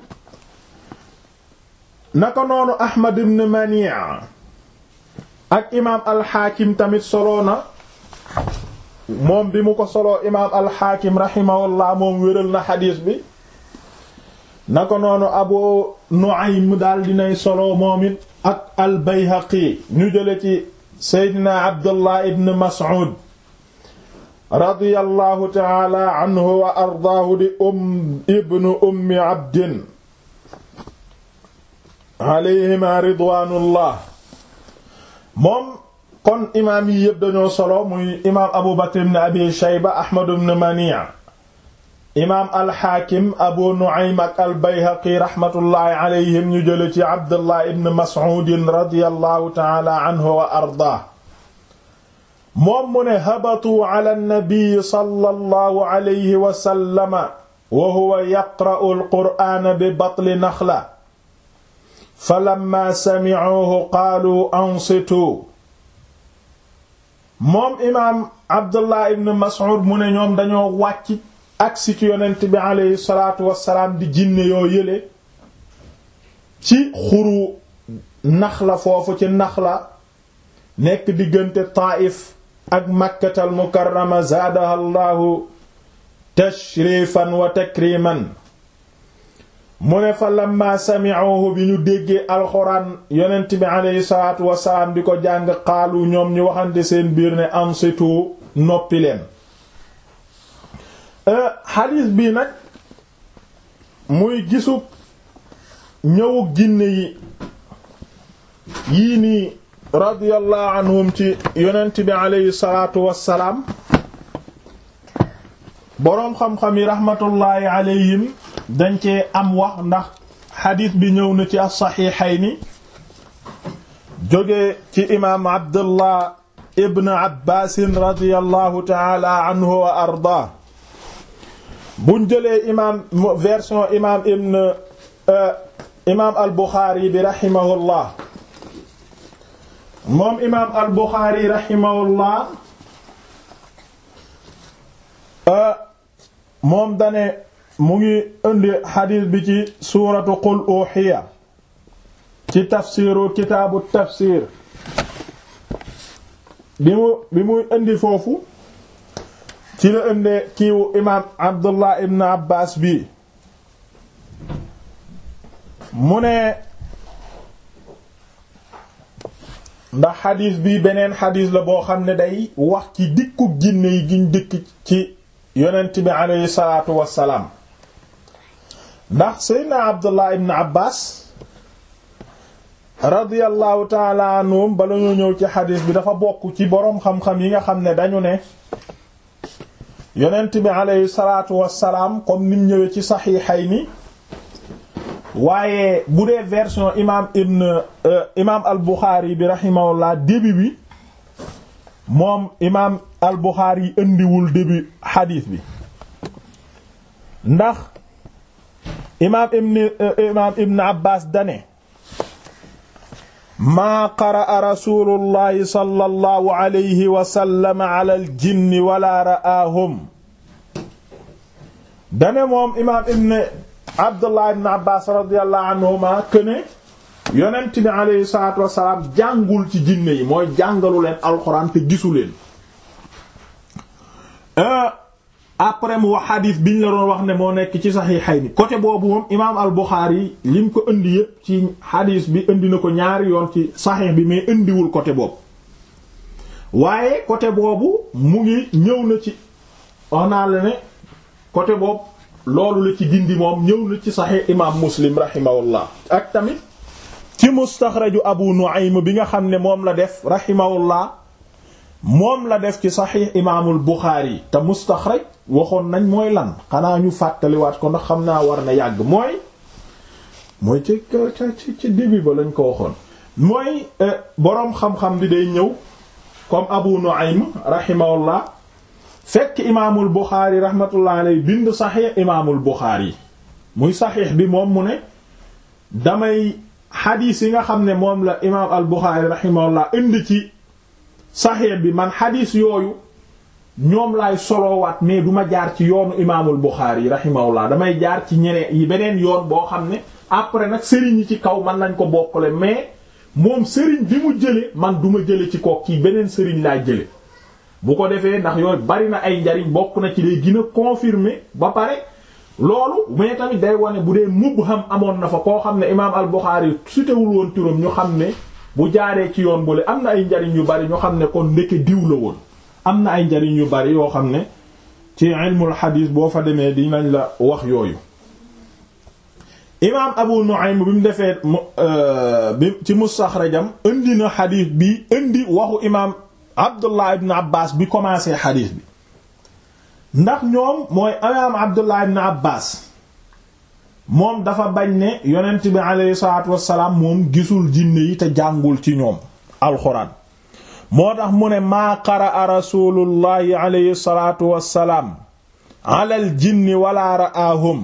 naka noonu ahmad ibn mani' ak imaam alxaakim tamit soloo na moom bi mu ko soloo imaam alxaakim rahimahullah moom wéral na xadiis bi naka noonu abu nu'aym daal dinay solo moom it ak al bayhaqi ñu jële ci seydina abdullah ibn mas'ud radiyallahu ta'ala anhu wa ardaahu di um ibnu ummi abdin alayhima ridwaanullah moom kon imaam yi yépp dañoo solo muy imaam abu bakr ibn abi shayba ahmad ibn mani' imaam alxaakim abu nu'aym ak albayhaqi raxmatullaahi alayhim ñu jële ci abdullah ibn mas'uudin radiyallahu taala anhu wa ardaa moom mu ne habatuu ala nabiyi sallallahu alayhi wa sallama wa huwa yaqra'u alqur'aana bi batli naxla falamma sami'uuhu qaaluu ansituu moom imaam abdullah ibn mas'ud mu ne ñoom dañoo wàcc agsi ci yonent bi aleyhi salaatu wassalaam di jinne yoo yële ci xuru naxla foofu ci naxla nekk diggante Taayif ak makkatal mukarrama zaadaha allahu tashrifan wa takriman mu ne fa lamma sami'uhu bi ñu déggee alxuraan yonent bi aleyhi salaatu wasalaam di ko jàng xaalu ñoom ñu waxante seen biir ne ansitu noppi leen xadiis bii nag muy gisub ñëwug jinne yi yii nii radiyallahu anhum ci yonent bi aleyhi salaatu wassalaam boroom xam-xam yi raxmatullaahi aleyhim dañ cee am wax ndax xadiis bi ñëw na ci as-saxiixayni jóge ci imaam abdullah ibn abbaasin radiyallahu taala anhu wa ardaa buñ jëlee imaam version imaam ibn imaam al buxaari bi raximahullah moom imaam al buxaari raximahullah moom dane mu ngi indi xadiis bi ci suuratu qul uxiya ci tafsiru kitaabu tafsir bi mu bi muy indi foofu ci la indi kiiwu imaam abdullah ibn abbas bi mu ne ndax xadiis bi beneen xadiis la boo xam ne day wax ci dikkub jinne yi giñ dikk ci yonent bi aleyhi salaatu wassalaam ndax seydna abdullah ibn abbas radiyallahu taala anhum bala ñoo ñëw ci xadiis bi dafa bokk ci boroom xam-xam yi nga xam ne dañu ne yonent bi aleyhi salaatu wassalaam comme nim ñëwee ci saxiixayni waaye bu dee version imaam ibn imaam al buxaari bi rahimahullah début bi moom imaam al buxaari indiwul début xadiis bi ndax imaam ibn imaam ibn abbas dane maa qaraa rasulullahi sallallahu alayhi wa sallam ala al jinni wala ra'aahum dane moom imaam ibn abdullah ibn abbas radiyallahu anhuma këne yonent bi alayhi salaatu wasalaam jàngul ci jinne yi mooy jàngalu leen alxuraan te gisu leen après mu wax xadiis biñ la doon wax ne moo nekk ci saxiixayni côté boobu moom imaam al buxaari lim ko indi yépp ci xadiis bi indi na ko ñaari yoon ci saxiix bi mais indiwul côté boobu waaye côté boobu mu ngi ñëw na ci wax naa la ne côté boobu loolu la ci dindi moom ñëw na ci saxiix imaam muslim rahimahullah ak tamit ci mustaxraju abu nu'aym bi nga xam ne moom la def rahimahullah moom la def ci saxiix imaamul buxaari te mustaxraj waxoon nañ mooy lan xanaa ñu fàttaliwaat ko ndax xam naa war na yàgg mooy mooy ci ci ci début ba lañ ko waxoon mooy boroom xam-xam bi day ñëw comme abu nu'aym rahimahullah fekk imaamul buxaari rahmatullah alayhi bind saxiix imaamul buxaari muy saxiix bi moom mu ne damay xadiis yi nga xam ne moom la imaam al buxaari rahimahullah indi ci saxiix bi man xadiis yooyu ñoom laay soloowaat mais du ma jaar ci yoonu imaamul buxaari rahimahullah damay jaar ci ñeneen yi beneen yoon boo xam ne après nag sëriñ yi ci kaw man nañ ko bokkale mais moom sëriñ bi mu jële man du ma jële ci kook ci beneen sëriñ laa jële bu ko defee ndax yooyu bari na ay njariñ bokk na ci day gën a confirmer ba pare loolu mais tamit day wane bu dee mubham amoon na fa koo xam ne imaam al-Bukhari sutewul woon turam ñu xam ne bu jaaree ci yoon boole am na ay njariñ yu bari ñu xam ne kon ndeke diw la woon am na ay njariñ yu bari yoo xam ne ci ilmul xadiis boo fa demee dinañ la wax yooyu imaam Abu Nu'aym bi mu defee bi ci mustaxrajam indi na xadiis bi indi waxu imaam Abdullah ibn Abbas bi commencé xadiis bi ndax ñoom mooy imaam Abdullah ibn Abbas moom dafa bañ ne yonent bi aleyhi salaatu wassalaam moom gisul jinne yi te jàngul ci ñoom alxuraan moo tax mu ne maa qaraa rasulullahi aleyhi salaatu wassalaam alal jinni wala ra'ahum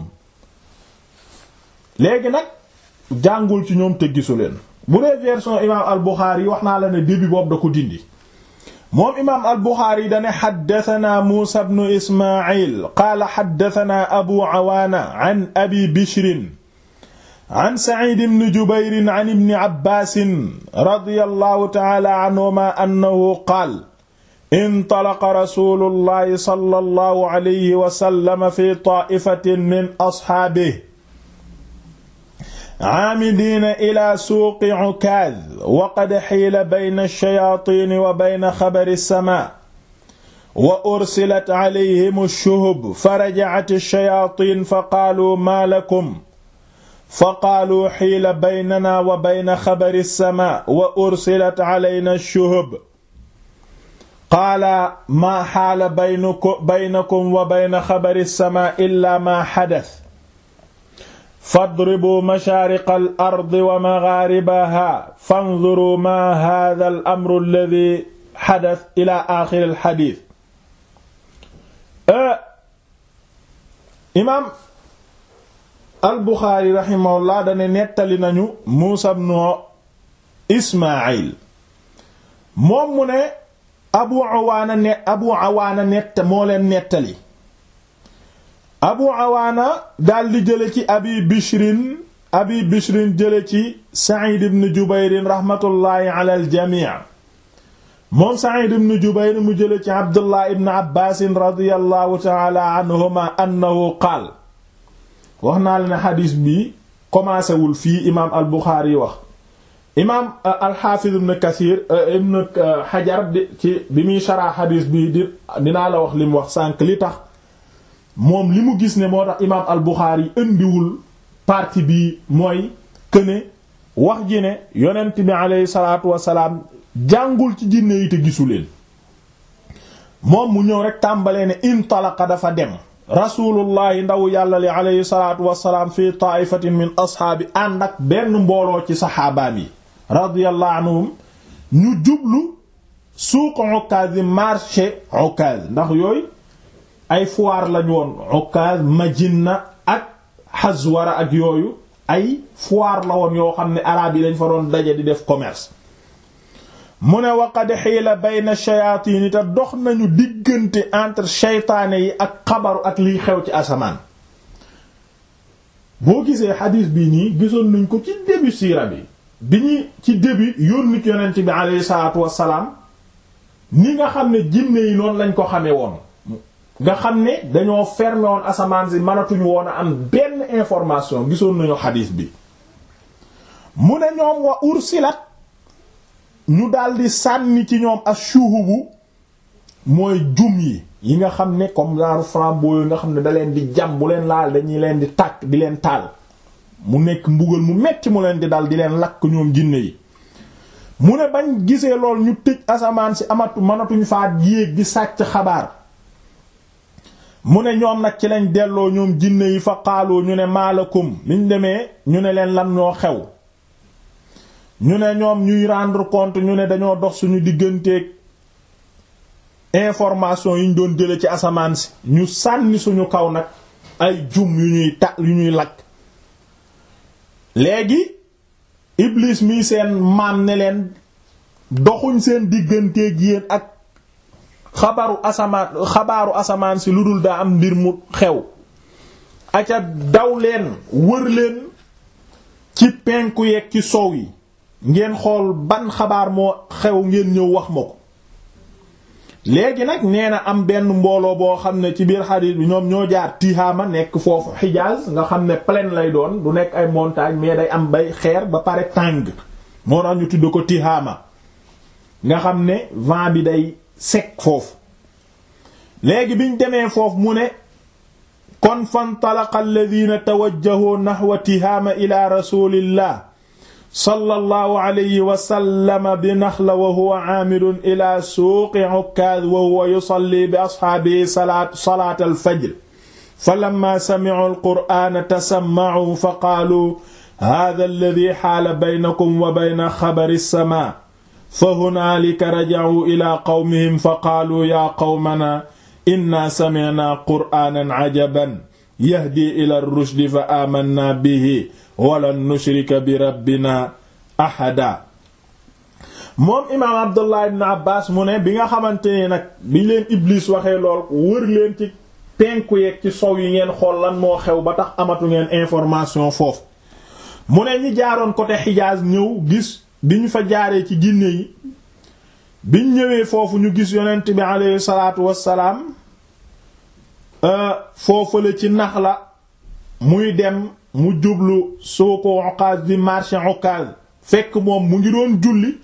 léegi nag jàngul ci ñoom te gisu leen bu dee version imaam al Buxaari yi wax naa la ne début boobu da ko dindi moom imaam al Buxaari dane xaddatanaa Muusa bnu Ismaayil qaala xaddatanaa Abu Awaana an Abi Bishrin an Saciid bni Jubayr an ibni Abbaas radiyallahu ta'aala anhumaa annahu qaala intalaqa rasuulullahi sallallahu alayhi wa sallam fi taa'ifatin min ashaabihi aamidiina ila suuqi Ukaaz wa qad xiila bayna ash-shayaatiini wa bayna xabari as-samaa wa ursilat calayhim ash-shuhub farajacat ash-shayaatiin faqaaluu maa lakum faqaaluu xiila baynanaa wa bayna xabari as-samaa wa ursilat calaynaa ash-shuhub qaala maa xaala baynakum wa bayna xabari as-samaa illaa maa xadas fadribu mashaariqa al ardi wa maghaaribaha fanzuru ma hadha al amru alladhi xadas ila axiri al xadiis imaam al buxaari raximahullah dane nettali nañu muusa bnu ismaayil moom mu ne abu awaana ne abu awaana nett moo leen nettali abu awaana daldi jële ci abi bishrin abi bishrin jële ci sa'id ibn jubayr raxmatullaahi ala aljamii moom sa'id ibn jubayr mu jële ci abdullah ibn abbaas radiyallahu taala anhuma annahu qaal wax naa la ne xadiis bi commencé wul fii imaam al buxaari wax imaam alxaafiz ibn kathir ibn xajar ci bi muy sharaa xadiis bi di dinaa la wax li mu wax sànq li tax moom li mu gis ne moo tax imaam al Buxaari indiwul partie bii mooy këne wax ji ne yonent bi aleyhi salaatu wasalaam jàngul ci jinne yi te gisu leen moom mu ñëw rek tàmbalee ne intalaqa dafa dem rasulullahi ndaw yàlla li aleyhi salaatu wasalaam fi taaifatin min ashaabi ànd ak benn mbooloo ci saxaabaam yi radiyallahu anhum ñu jublu suuq Ukaaz marché Ukaaz ndax yooyu ay foire lañu woon Ukaz Majinna ak Hazwara ak yooyu ay foire la woon yoo xam ne araab yi dañ fa doon daje di def commerce mu ne waqad xiila bayna shayatin te dox nañu diggante entre shaytaane yi ak xabaru ak liy xew ci asamaan boo gisee xadiis bi nii gisoon nañ ko ci début siira bi bi ñuy ci début yónnit yonent bi alayhi salaatu wassalaam ni nga xam ne jinne yi noonu lañ ko xamee woon nga xam ne dañoo fermé woon asamaan si mënatuñu woon a am benn information gisoon nañu xadiis bi mu ne ñoom wa ursilat ñu daldi sànni ci ñoom ashuhubu mooy jum yi yi nga xam ne comme genre flambeau yi nga xam ne da leen di jam bu leen laal dañuy leen di tàkk di leen taal mu nekk mbugal mu metti mu leen di dal di leen lakk ñoom jinne yi mu ne bañ gisee lool ñu tëj asamaan si amatu mënatuñ faa yéeg di sàcc xabaar mu ne ñoom nag ci lañ delloo ñoom jinne yi fa xaaloo ñu ne maalakum liñ demee ñu ne leen lan ñoo xew ñu ne ñoom ñuy rendre compte ñu ne dañoo dox suñu digganteeg information yi ñu doon jële ci asamaan si ñu sànni suñu kaw nag ay jum yu ñuy ta yu ñuy lakk léegi iblis mi seen maam ne leen doxuñ seen digganteeg yéen ak xabaru asamaan xabaaru asamaan si lu dul daa am mbir mu xew aca daw leen wër leen ci penku yeeg ci sow yi ngeen xool ban xabaar moo xew ngeen ñëw wax ma ko léegi nag nee na am benn mbooloo boo xam ne ci biir xadiis bi ñoom ñoo jaar Tihaama nekk foofu Hijaaz nga xam ne plaine lay doon du nekk ay montagne mais day am bay xeer ba pare tàng moo tax ñu tudd ko Tihaama nga xam ne vent bi day sec foofu léegi biñ demee foofu mu ne kon fantalaqa alladhina tawajjahu nahwa Tihaama ila rasulillah sallallahu alayhi wa sallam bi naxla wa huwa aamirun ila suuqi ukkaaz wa huwa yusalli bi asxaabihi salaat salaat alfajr falamma sami'u alqur'aana tasamma'u fa qaalu haadha alladhi haala baynakum wa bayna xabari as-samaa fa hunaalika raja'uu ila qawmihim fa qaaluu yaa qawmanaa inna sami'naa qur'aanan ajaban yahdi ila ar-rushdi fa aamannaa bihi walan nushrika bi rabbina ahada moom imaam abdullah ibn abbas mu ne bi nga xamante ne nag bi leen iblis waxee lool wër leen ci penku yeeg ci sow yi ngeen xool lan moo xew ba tax amatu ngeen information foofu mu ne ñi jaaroon côté Hijaz ñëw gis bi ñu fa jaaree ci Ginne yi biñ ñëwee foofu ñu gis yonent bi aleyhi salaatu wassalaam foofale ci Naxla muy dem mu jublu suuko Ukaaz di marché Ukaaz fekk moom mu ngi doon julli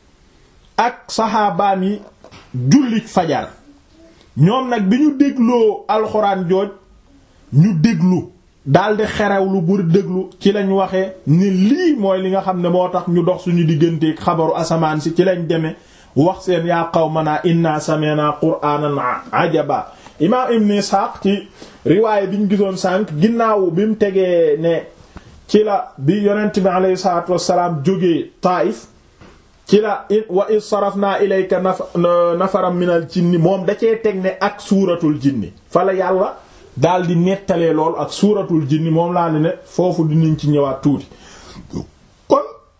ak saxaabaan yi julli fajar ñoom nag bi ñu dégloo alxuraan jooj ñu déglu daldi xerewlu bur déglu ci lañ waxe ni lii mooy li nga xam ne moo tax ñu dox suñu digganteeg xabaru asamaan si ci lañ demee wax seen yaa qawmanaa inna sami'na qur'aanan ajaba imaam ibn Isxaaq ci riwaaye bi ñu gisoon sànq ginnaaw bi mu tegee ne ci la bi yonent bi aleyhi salaatu wassalaam jógee Taayif ci la wa iz sarafnaa ilayka nafaran minal jinni moom da cee teg ne ak suuratul jinni fa la yàlla daal di nettalee lool ak suuratul jinni moom laa ne ne foofu dinañ ci ñëwaat tuuti kon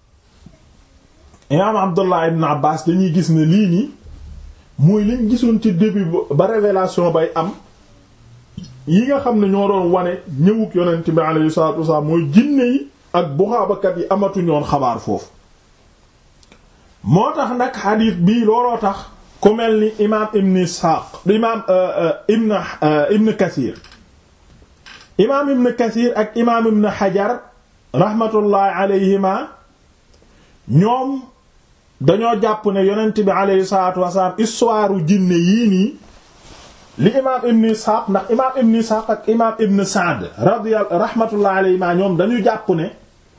imaam Abdullah ibn Abbas dañuy gis ne lii nii mooy liñ gisoon ci début ba révélation bay am yi nga xam ne ñoo doon wane ñëwuk yonent bi alayhi salaatu wasalaam mooy jinne yi ak buxaabakat yi amatuñoon xabaar foofu moo tax nag xadiis bii looloo tax ku mel ni imaam ibn Isxaaq imaam ibn ibn Kasiir imaam ibn Kasiir ak imaam ibn Hajar rahmatullahi alayhima ñoom dañoo jàpp ne yonent bi alayhi salaatu wasalaam histoire u jinne yii nii li imaam ibn Isxaaq ndax imaam ibn Isxaaq ak imaam ibn Sa'd radiyallahu rahmatullahi alayhima ñoom dañu jàpp ne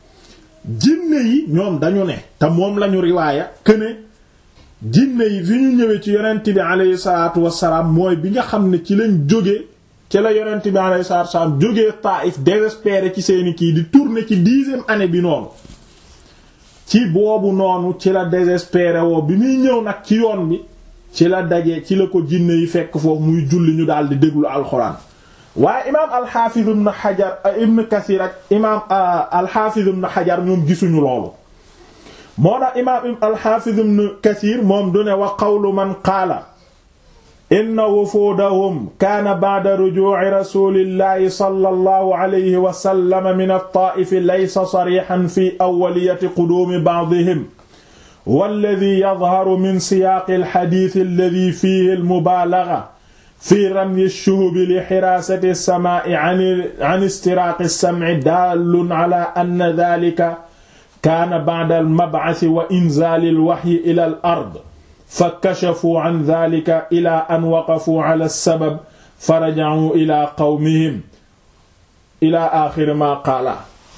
jinne yi ñoom dañu ne te moom lañu riwaaya këne jinne yi fi ñu ñëwee ci yonent bi alayhi salaatu wassalaam mooy bi nga xam ne ci lañ jóge ci la yonent bi alayhi salaatu wassalaam jógee Taïf désespéré ci seeni kii di tourner ci dixième année bi noonu ci boobu noonu ci la désespéré woo bi muy ñëw nag ci yoon bi ci la daje ci la ko jinne yi fekk foofu muy julli ñu daal di déglu alxuraan waaye imaam alxaafiz ibn xajar ibn kasir ak imaam alxaafiz ibn xajar ñoom gisuñu loolu moo tax imaam alxaafiz ibn kasir moom du ne wa qawlu man qaala inna wufuudahum kaana ba'da rujuu'i rasuulillahi sallallahu alayhi wa sallam min at-taa'if laysa sariihan fi awwaliyati quduumi ba'dihim walladhii yadharu min siyaaqi al-hadiith alladhii fiihi al-mubaalagha fi ramyi ash-shuhubi li hiraasati as-samaa'i 'an istiraaqi as-sam'i daallun 'alaa anna dhaalika kaana ba'da al-mab'athi wa inzaali al-wahyi ilaa al-ard fa kashafuu 'an dhaalika ilaa an waqafuu 'alaa as-sabab fa raja'uu ilaa qawmihim ilaa aaxiri maa qaala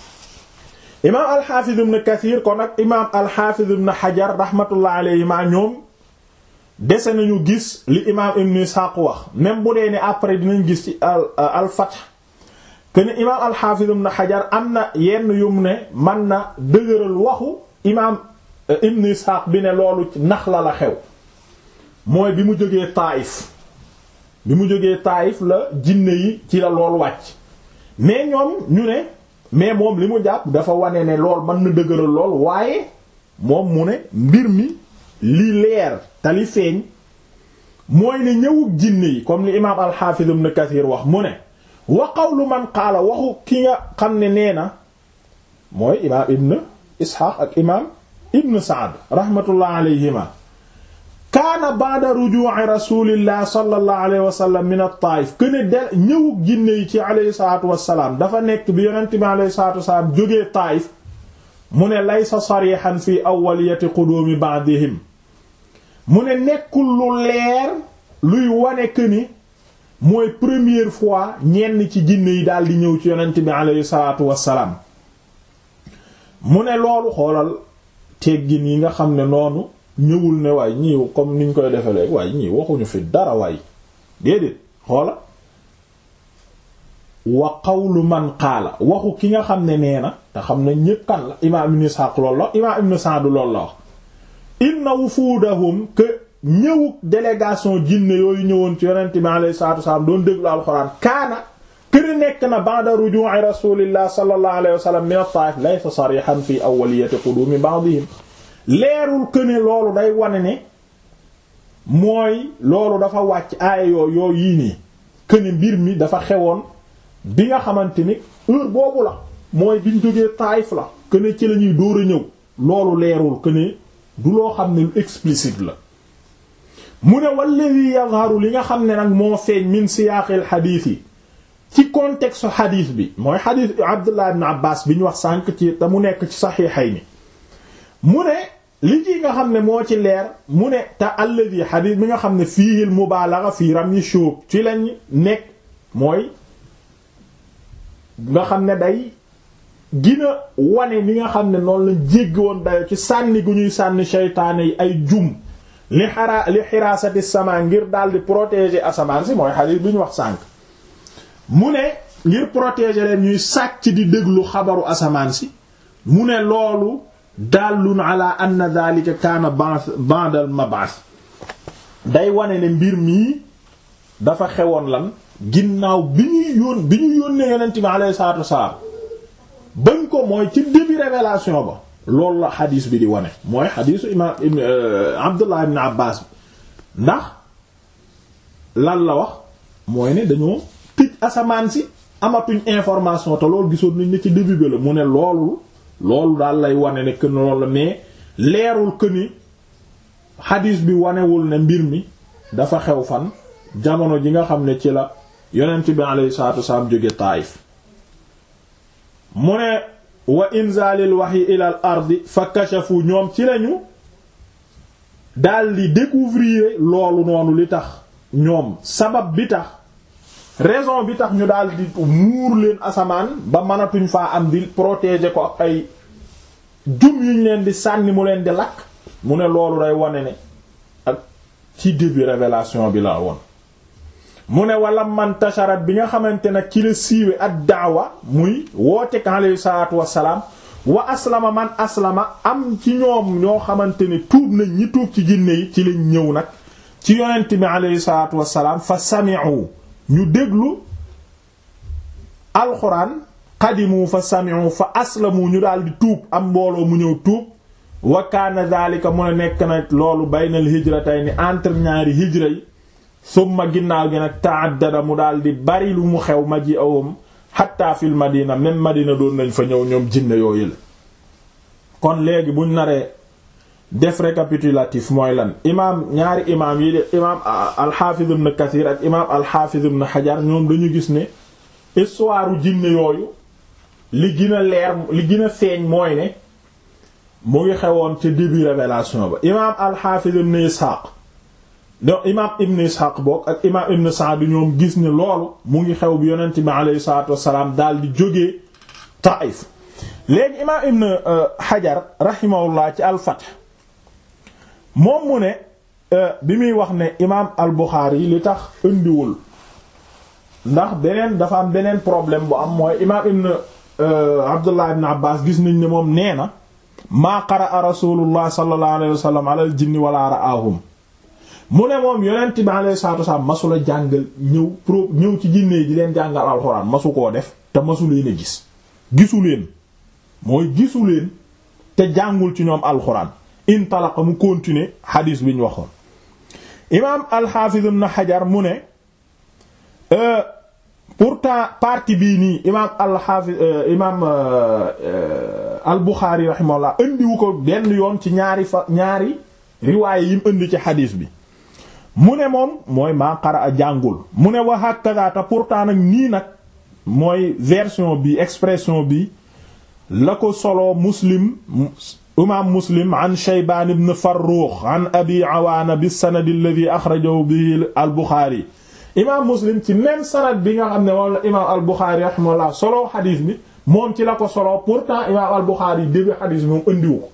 imaam al-Haafiz ibn Kasiir kon ak imaam al-Haafiz ibn Hajar rahmatullah alayhimaa ñoom dese nañu gis li imaam ibn Isxaaq wax même bu dee ne après dinañ gis ci al-Fath que ne imaam al-Haafiz ibn Hajar am na yenn yum ne man na dëgëral waxu imaam ibn Isxaaq bi ne loolu Naxla la xew mooy bi mu jógee Taayif bi mu jógee Taayif la jinne yi ci la lool wàcc mais ñoom ñu ne mais moom li mu jàpp dafa wane ne lool mën na dëgëral lool waaye moom mu ne mbir mi li leer te li feeñ mooy ne ñëwug jinne yi comme li imaam al-Hafiz ibn Kathir wax mu ne wa qawlu man qaala waxu ki nga xam ne nee na mooy imaam ibn Ishaq ak imaam ibn Sa'd rahmatullah alayhima kaana ba'da ruju'i rasulillah sallallahu alayhi wa sallam min at-Taif këne de ñëwug jinne yi ci alayhi salatu wasalaam dafa nekk bi yonent bi alayhi salatu wasalaam jógee Taif mu ne laysa sarihan fi awwaliyati qudumi ba'dihim mu ne nekkul lu leer luy wane que ni mooy première fois ñenn ci jinne yi daal di ñëw ci yonent bi aleyhi salaatu wassalaam mu ne loolu xoolal teggin yi nga xam ne noonu ñëwul ne waay ñii comme niñ koy defe léegi waaye ñii waxuñu fi dara waay déedéet xoola wa qawlu man qaala waxu ki nga xam ne nee na te xam ne ñépp kan la imaam ibn Ishaq loolu la imaam ibn Sa'd loolu la wax inna wufuudahum que ñëwuk délégation jinne yooyu ñëwoon ci yonent bi alayhi salaatu wasallam doon déglu alxuraan kaana kër nekk na ba'da ruju'i rasulillah sallallahu alayhi wa sallam min at-Taa'if laysa sarihan fi awwaliyati qudumi ba'dihim leerul que ne loolu day wane ne mooy loolu dafa wàcc aaya yoo yoo yii nii que ne mbir mi dafa xewoon bi nga xamante ni heure boobu la mooy biñ jógee Taayif la que ne ci la ñuy dóor a ñëw loolu leerul que ne du loo xam ne lu explicite la mu ne walladi yazharu li nga xam ne nag moo feeñ min siyaaqil xadiis yi ci contexte xadiis bi mooy xadiis Abdullah ibn Abbas bi ñu wax sànq ci te mu nekk ci saxiixayni mu ne li ci nga xam ne moo ci leer mu ne te alladi xadiis bi nga xam ne fiihil mubaalaga fii ramyi shuub ci lañ nekk mooy nga xam ne day gina wane li nga xam ne noonu lañ jéggi woon dayo ci sànni gu ñuy sànni seytaane yi ay jum li xaraa li xiraasati sama ngir daal di protéger asamaan si mooy xadiis bi ñu wax sànq mu ne ngir protéger leen ñuy sàcc di déglu xabaru asamaan si mu ne loolu dallun ala anna dhalika kaana ba'da al mab'ath day wane ne mbir mii dafa xewoon lan ginnaaw bi ñuy yón bi ñu yónnee yonent bi alayhi salaatu wasalaam bañ ko mooy ci début révélation ba loolu la xadiis bi di wane mooy xadiisu imaam ibn Abdullah ibn Abbas bi ndax lan la wax mooy ne dañoo tëj asamaan si amatuñ information te loolu gisoon nañ ne ci début bi la mu ne loolu loolu daal lay wane ne que loolu la mais leerul que ni xadiis bi wanewul ne mbir mi dafa xew fan jamono ji nga xam ne ci la yonent bi alayhi salaatu wasalaam jóge Taayif mu ne wa inzalil wahyi ila al ardi fa kashafu ñoom ci lañu daldi découvrir loolu noonu li tax ñoom sabab bi tax raison bi tax ñu daldi muur leen asamaan ba mënatuñ faa am di protéger ko ak ay jum yuñ leen di sànni mu leen di lakk mu ne loolu day wane ne ak ci début révélation bi la woon mu ne wala man tasharat bi nga xamante nag ci la siiwe ak daawa muy wootek alayhi salaatu wassalaam wa aslama man aslama am ci ñoom ñoo xamante ne tuub nañ ñi tuub ci jinne yi ci lañ ñëw nag ci yonent bi alayhi salaatu wassalaam fa sami'u ñu déglu alxuraan qadimu fa sami'u fa aslamu ñu daal di tuub am mbooloo mu ñëw tuub wa kaana daalika mu ne nekk na loolu baynal hijratayni entre ñaari hijra yi summa ginnaaw gi nag ta'addada mu daal di bari lu mu xew ma ji awam hatta fil madina même madina doon nañ fa ñëw ñoom jinne yooyu la kon léegi buñ naree def récapitulatif mooy lan imaam ñaari imaam yi de imaam al-Hafiz ibn Kathir ak imaam al-Hafiz ibn Hajar ñoom dañu gis ne histoire jinne yooyu li gën a leer li gën a feeñ mooy ne mu ngi xewoon ca début révélation ba imaam al-Hafiz ibn Ishaq donc imaam ibn Ishaq bokk ak imaam ibn Sa'd ñoom gis ne loolu mu ngi xew bi yonent bi alayhi salaatu wassalaam daal di jógee Taif léegi imaam ibn Hajar rahimahullah ci al-Fath moom mu ne bi muy wax ne imaam al-Bukhari li tax indiwul ndax beneen dafa am beneen problème bu am mooy imaam ibn Abdullah ibn Abbas gis nañ ne moom nee na maa qaraa rasulullah sallallahu alayhi wa sallam ala al jinni wala ra'ahum mu ne moom yonent bi alayhi salatu wasallam masula jàngal ñëw pro ñëw ci jinne yi di leen jàngal alxuraan masu koo def te masu leen a gis gisu leen mooy gisu leen te jàngul ci ñoom alxuraan intalaqa mu continuer xadiis bi ñu waxoon imaam al-Hafiz ibn Hajar mu ne pourtant partie bii nii imaam al-Hafiz imaam al-Bukhari rahimahullah indiwu ko benn yoon ci ñaari fa ñaari riwaaye yi mu indi ci xadiis bi mu ne moom mooy maa qara a jàngul mu ne wa hakaza te pourtant nag nii nag mooy version bi expression bi la ko solo Muslim imaam Muslim an Shaybaan ibn Farrukh an Abi Awaana bi sanad alladhi akhrajahu bihi al-Bukhari imaam Muslim ci même sanad bi nga xam ne moom la imaam al-Bukhari rahimahullah solo xadiis bi moom ci la ko solo pourtant imaam al Buxaari début xadiis moom andiwu ko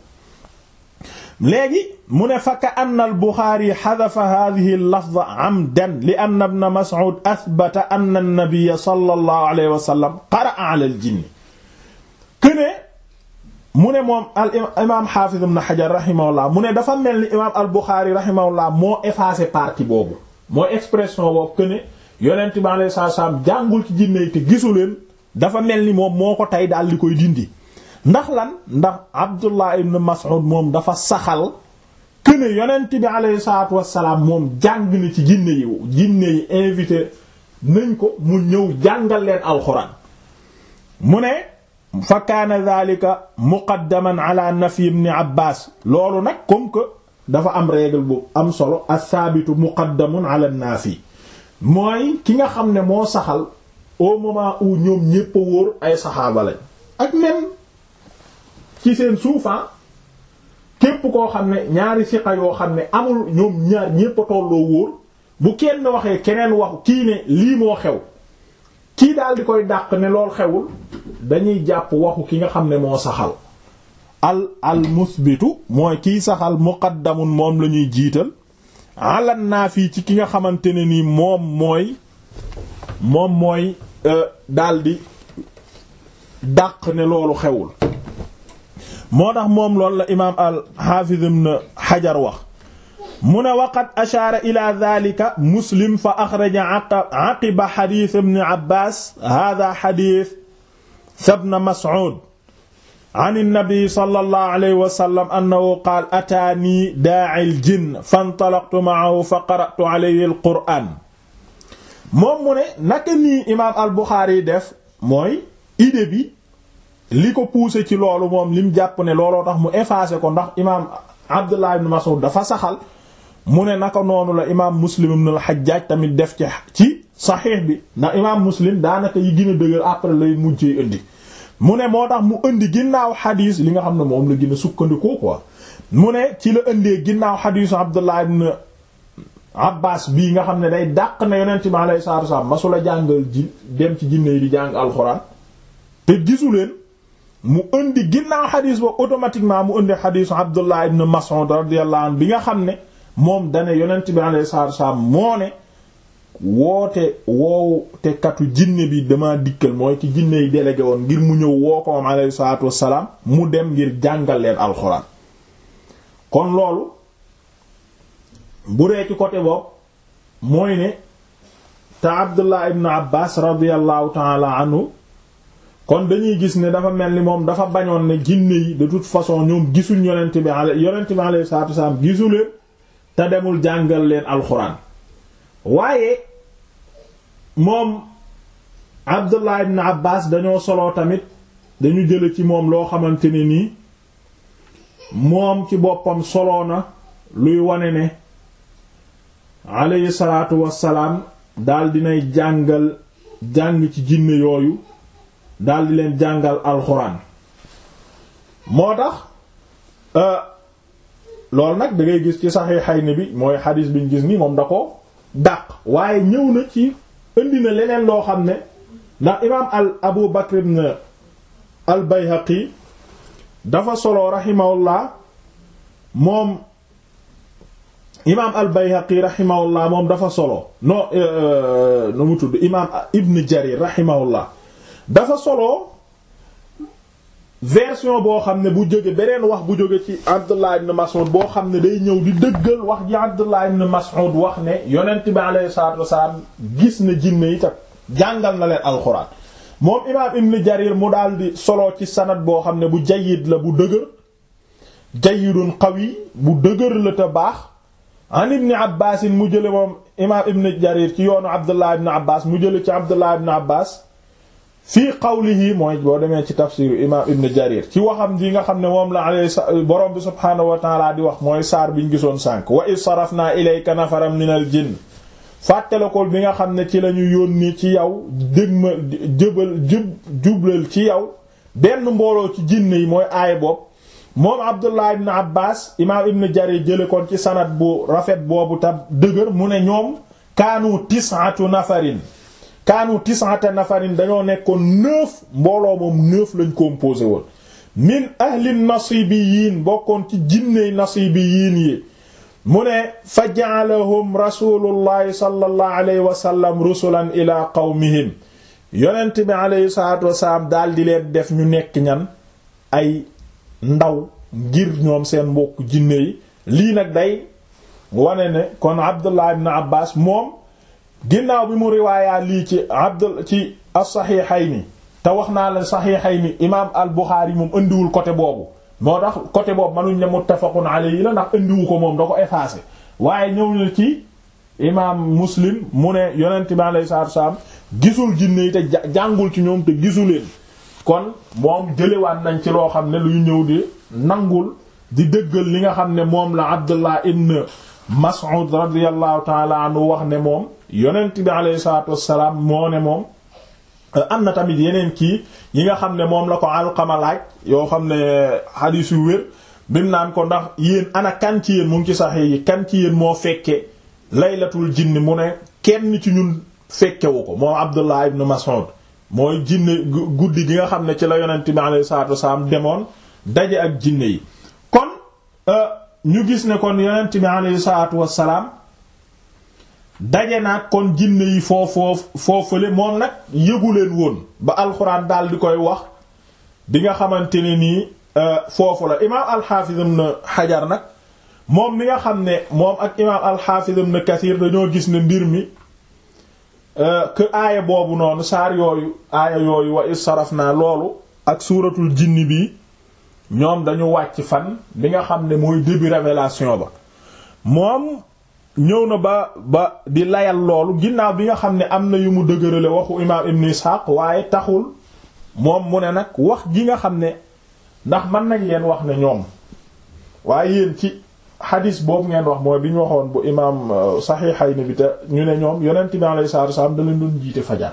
léegi mu ne fa ka anna al Buxaari xadafa hadihi al-lafza amdan li anna ibna Mas'ud athbata anna an-nabiyya sallallahu alayhi wa sallam qara'a ala al-jinn këne mu ne moom al imaam Xaafiz ibn Hajar rahimahullah mu ne dafa mel ni imaam al Buxaari rahimahullah moo effacé partie boobu moo expression boobu këne yonent bi alayhi salaam jàngul ci jinne yi te gisu leen dafa mel ni moom moo ko tey daal di koy dindi ndax lan ndax Abdullah ibn Mas'ud moom dafa saxal këne yonent bi alayhi salaatu wassalaam moom jàng na ci jinne yi jinne yi invité nañ ko mu ñëw jàngal leen alxuraan mu ne fa kaana dhalika muqaddaman ala nafi ibn Abbas loolu nag comme que dafa am règle bu am solo as-saabitu muqaddamun ala an-naafi mooy ki nga xam ne moo saxal au moment où ñoom ñépp a wóor ay saxaaba lañ ak même ci seen suufan képp koo xam ne ñaari siqa yoo xam ne amul ñoom ñaar ñépp a tolloo wóor bu kenn waxee keneen waxu kii ne lii moo xew kii daal di koy dàq ne lool xewul dañuy jàpp waxu ki nga xam ne moo saxal al al musbitu mooy kiy saxal muqaddamun moom la ñuy jiital alan naa fii ci ki nga xamante ne nii moom mooy moom mooy daldi dàq ne loolu xewul moo tax moom loolu la imaam al xaafiz ibn xajar wax mu ne waqad ashaara ila dhalika muslim fa axraja aqiba xadiis ibn abbas hada xadiis ibn mas'ud an nabi sallallahu alayhi wa sallam annahu qaala ataanii daa'il jinn fantalaqtu ma'ahu fa qara'tu alayhi al-qur'aan moom mu ne naka nii imaam al-Buxaari def mooy idée bi li ko poussé ci loolu moom lim jàpp ne looloo tax mu effacé ko ndax imaam Abdullah ibn Mas'ud dafa saxal mu ne naka noonu la imaam Muslim ibn al-Hajjaj tamit def ci ci saxiix bi ndax imaam Muslim daanaka yi gën a dëgër après lay mujjee indi. mu ne moo tax mu indi ginnaaw xadiis li nga xam ne moom la gën a sukkandikoo quoi mu ne ci la indee ginnaaw xadiisu Abdullah ibn Abbas bii nga xam ne day dàq na yonent bi alayhi salaatu wasallam masula jàngal ji dem ci jinne yi di jàng alxuraan te gisu leen mu indi ginnaaw xadiis ba automatiquement mu indi xadiisu Abdullah ibn Mas'ud radiyallahu anhu bi nga xam ne moom dane yonent bi alayhi salaatu wasallam moo ne woote woowu te katu jinne bi dama dikkal mooy ci jinne yi délégué woon ngir mu ñëw woo ko moom alayhi salaatu wassalaam mu dem ngir jàngal leen alxuraan kon loolu bu dee ci côté boobu mooy ne te Abdullah ibn Abbas radiyallahu taala anhu kon dañuy gis ne dafa mel ni moom dafa bañoon ne jinne yi de toute façon ñoom gisuñ yonent bi yonent bi alayhi salaatu wassalaam gisuleen te demul jàngal leen alxuraan waaye moom Abdullah ibn Abbas dañoo soloo tamit dañu jële ci moom loo xamante ne nii moom ci boppam soloo na luy wane ne alayhi salaatu wassalaam daal dinay jàngal jàng ci jinne yooyu daal di leen jàngal alxuraan moo tax loolu nag da ngay gis ci Sahihayni bi mooy xadiis biñ gis ni moom da ko dàq waaye ñëw na ci indi na leneen loo xam ne ndax imaam al Abu Bakr ibn al Bayhaqi dafa solo rahimahullah moom imaam al Bayhaqi rahimahullah moom dafa solo no nu mu tudd imaam Ibn Jarir rahimahullah dafa solo version boo xam ne bu jóge beneen wax bu jóge ci Abdullah ibn Mas'ud boo xam ne day ñëw di dëggal wax ji Abdullah ibn Mas'ud wax ne yonent bi alayhi salaatu wasalaam gis na jinne yi ta jàngal na leen alxuraan moom imaam Ibn Jarir mu daal di solo ci sanad boo xam ne bu jayyid la bu dëgër jayyidun qawi bu dëgër la te baax an ibn Abbas mu jële moom imaam Ibn Jarir ci yoonu Abdullah ibn Abbas mu jële ci Abdullah ibn Abbas fii qawlihi mooy boo demee ci tafsiru imaam ibn jarir ci waxam ji nga xam ne moom la alay borom bi subhaanahu wa taala di wax mooy saar biñ gisoon sànk wa iz sarafna ilayka nafaram min al jinn fàttalekol bi nga xam ne ci la ñu yónni ci yow dégma jëbal jub jublal ci yow benn mbooloo ci jinne yi mooy aay bopp moom abdullah ibn abbas imaam ibn jarir jële kon ci sanad bu rafet boobu ta dëgër mu ne ñoom kaanu tis'atu nafarin kaanu tis'ata nafarin dañoo nekkoon neuf mbooloo moom neuf lañ composé woon min ahli nasibiyin bokkoon ci jinney nasibiyin yi mu ne fa ja'alahum rasulullahi sallallahu alayhi wa sallam rusulan ila qawmihim yonent bi alayhi salatu wasalaam daal di leen def ñu nekk ñan ay ndaw ngir ñoom seen mbokk jinne yi lii nag day wane ne kon Abdullah ibn Abbas moom ginnaaw bi mu riwaayaa lii ci abdul ci as-Sahihayni te wax naa la Sahihayni imaam al-Bukhari moom indiwul côté boobu moo tax côté boobu mënuñ ne muttafaqun alayhi la ndax indiwu ko moom da ko effacé waaye ñëw na ci imaam Muslim mu ne yonent bi alayhi salaatu wasallam gisul jinne yi te jàngul ci ñoom te gisuleen kon moom jëlewaat nañ ci loo xam ne luy ñëw di nangul di dëggal li nga xam ne moom la Abdullah ibn Mas'ud radiyallahu taala anhu wax ne moom yonent bi alayhi salaatu wassalaam moo ne moom am na tamit yeneen kii yi nga xam ne moom la ko Alqama laaj yoo xam ne xadiis yu wér bim naan ko ndax yéen ana kan ci yéen mu ngi ci saxee yi kan ci yéen moo fekke laylatul jinni mu ne kenn ci ñun fekkewu ko moom Abdullah ibn Mas'ud mooy jinne guddi gi nga xam ne ci la yonent bi alayhi salaatu wassalaam demoon daje ak jinne yi kon ñu gis ne kon yonent bi alayhi salaatu wassalaam daje naag kon jinne yi foofoo foofale moom nag yëgu leen woon ba alxuraan daal di koy wax bi nga xamante ne nii foofu la imaam alxaafiz ibn xajar nag moom mi nga xam ne moom ak imaam alxaafiz ibn kathir dañoo gis ne mbir mi que aaya boobu noonu saar yooyu aaya yooyu wa is saraf naa loolu ak suuratul jinni bi ñoom dañu wàcc fan bi nga xam ne mooy début révélation ba moom ñëw na ba ba di layal loolu ginnaaw bi nga xam ne am na yu mu dëgërale waxu imaam ibn Ishaq waaye taxul moom mu ne nag wax ji nga xam ne ndax mën nañ leen wax ne ñoom waaye yéen ci xadis boobu ngeen wax mooy bi ñu waxoon bu imaam Sahihayni bi te ñu ne ñoom yonent bi alayhi salaatu wasallam da leen doon jiite fajar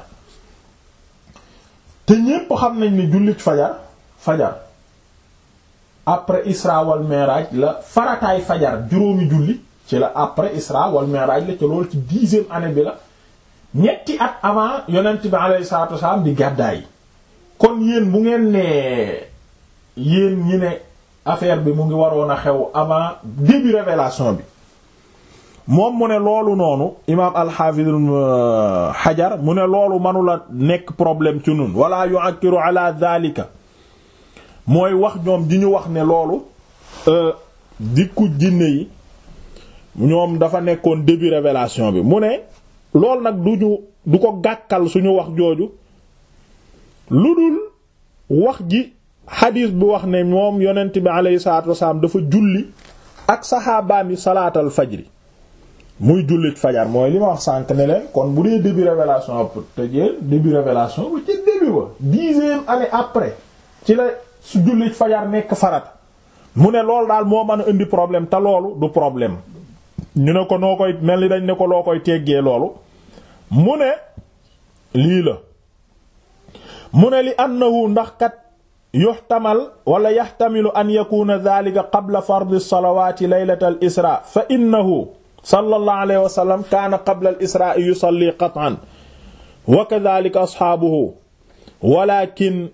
te ñépp xam nañ ne jullit fajar fajar après Isra wal Mi'raj la farataay fajar juróomi julli ci la après Isra wal Mi'raj la ci loolu ci dixième année bi la ñetti at avant yonent bi alayhi salaatu wasallam di gàddaay kon yéen bu ngeen nee yéen ñi ne affaire bi mu ngi waroon a xew avant début révélation bi moom mu ne loolu noonu imaam al-Hafiz Hajar mu ne loolu mënula nekk problème ci nun wala yu'akkiru ala dhalika mooy wax ñoom di ñu wax ne loolu dikku jinne yi ñoom dafa nekkoon début révélation bi mu ne loolu nag du ñu du ko gàkkal suñu wax jooju lu dul wax ji xadiis bi wax ne moom yonent bi alayhi salaatu wasalaam dafa julli ak saxaabaam yi salaatal fajri muy jullit fajar mooy li ma wax sànq ne leen kon bu dee début révélation te jee début révélation ba ci début ba dixième année après ci la su jullit fajar nekk farat mu ne loolu daal moo mën a indi problème te loolu du problème ñu ne ko noo koy mel ni dañ ne ko loo koy teggee loolu mu ne lii la mu ne li annahu ndax kat yuxtamal wala yaxtamilu an yakuna dhalika qabla fardi salawaati laylata al isra fa innahu sallallahu alayhi wa sallam kaana qabla al isra yusalli qat'an wa kadhalika asxaabuhu walakin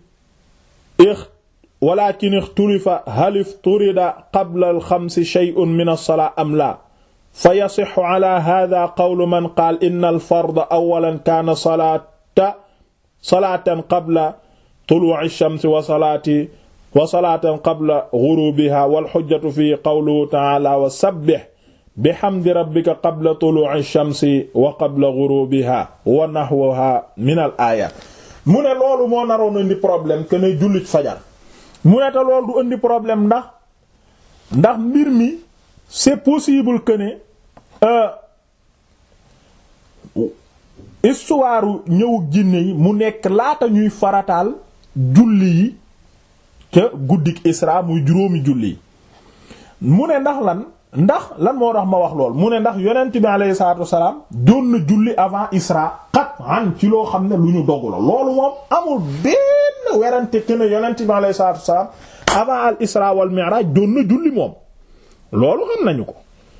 walakin ixtulifa hal ifturida qabla al xamsi shay'un min as-salaa am la fa yasixu ala hada qawlu man qaal inna al farda awalan kaana salaata salaatan qabla tuluu'i ash-shamsi wa salaati wa salaatan qabla ghurubiha wal hujjatu fi qawlihi ta'ala wa sabbih bihamdi rabbika qabla tuluu'i ash-shamsi wa qabla ghurubiha wa nahwaha min al aayaat mu ne loolu moo naroon indi problème que ne jullit fajar mu ne te loolu du indi problème ndax ndax mbir mi c'est possible que ne histoire ñëw jinne yi mu nekk laata ñuy farataal julli yi ca guddik Isra muy juróomi julli yi mu ne ndax lan ndax lan moo tax ma wax lool mu ne ndax yonent bi alayhi salaatu wasalaam doon na julli avant Isra qat'an ci loo xam ne lu ñu dogu la loolu moom amul benn werante que ne yonent bi alayhi salaatu wasalaam avant al Isra wal Mi'raj doon na julli moom loolu xam nañu ko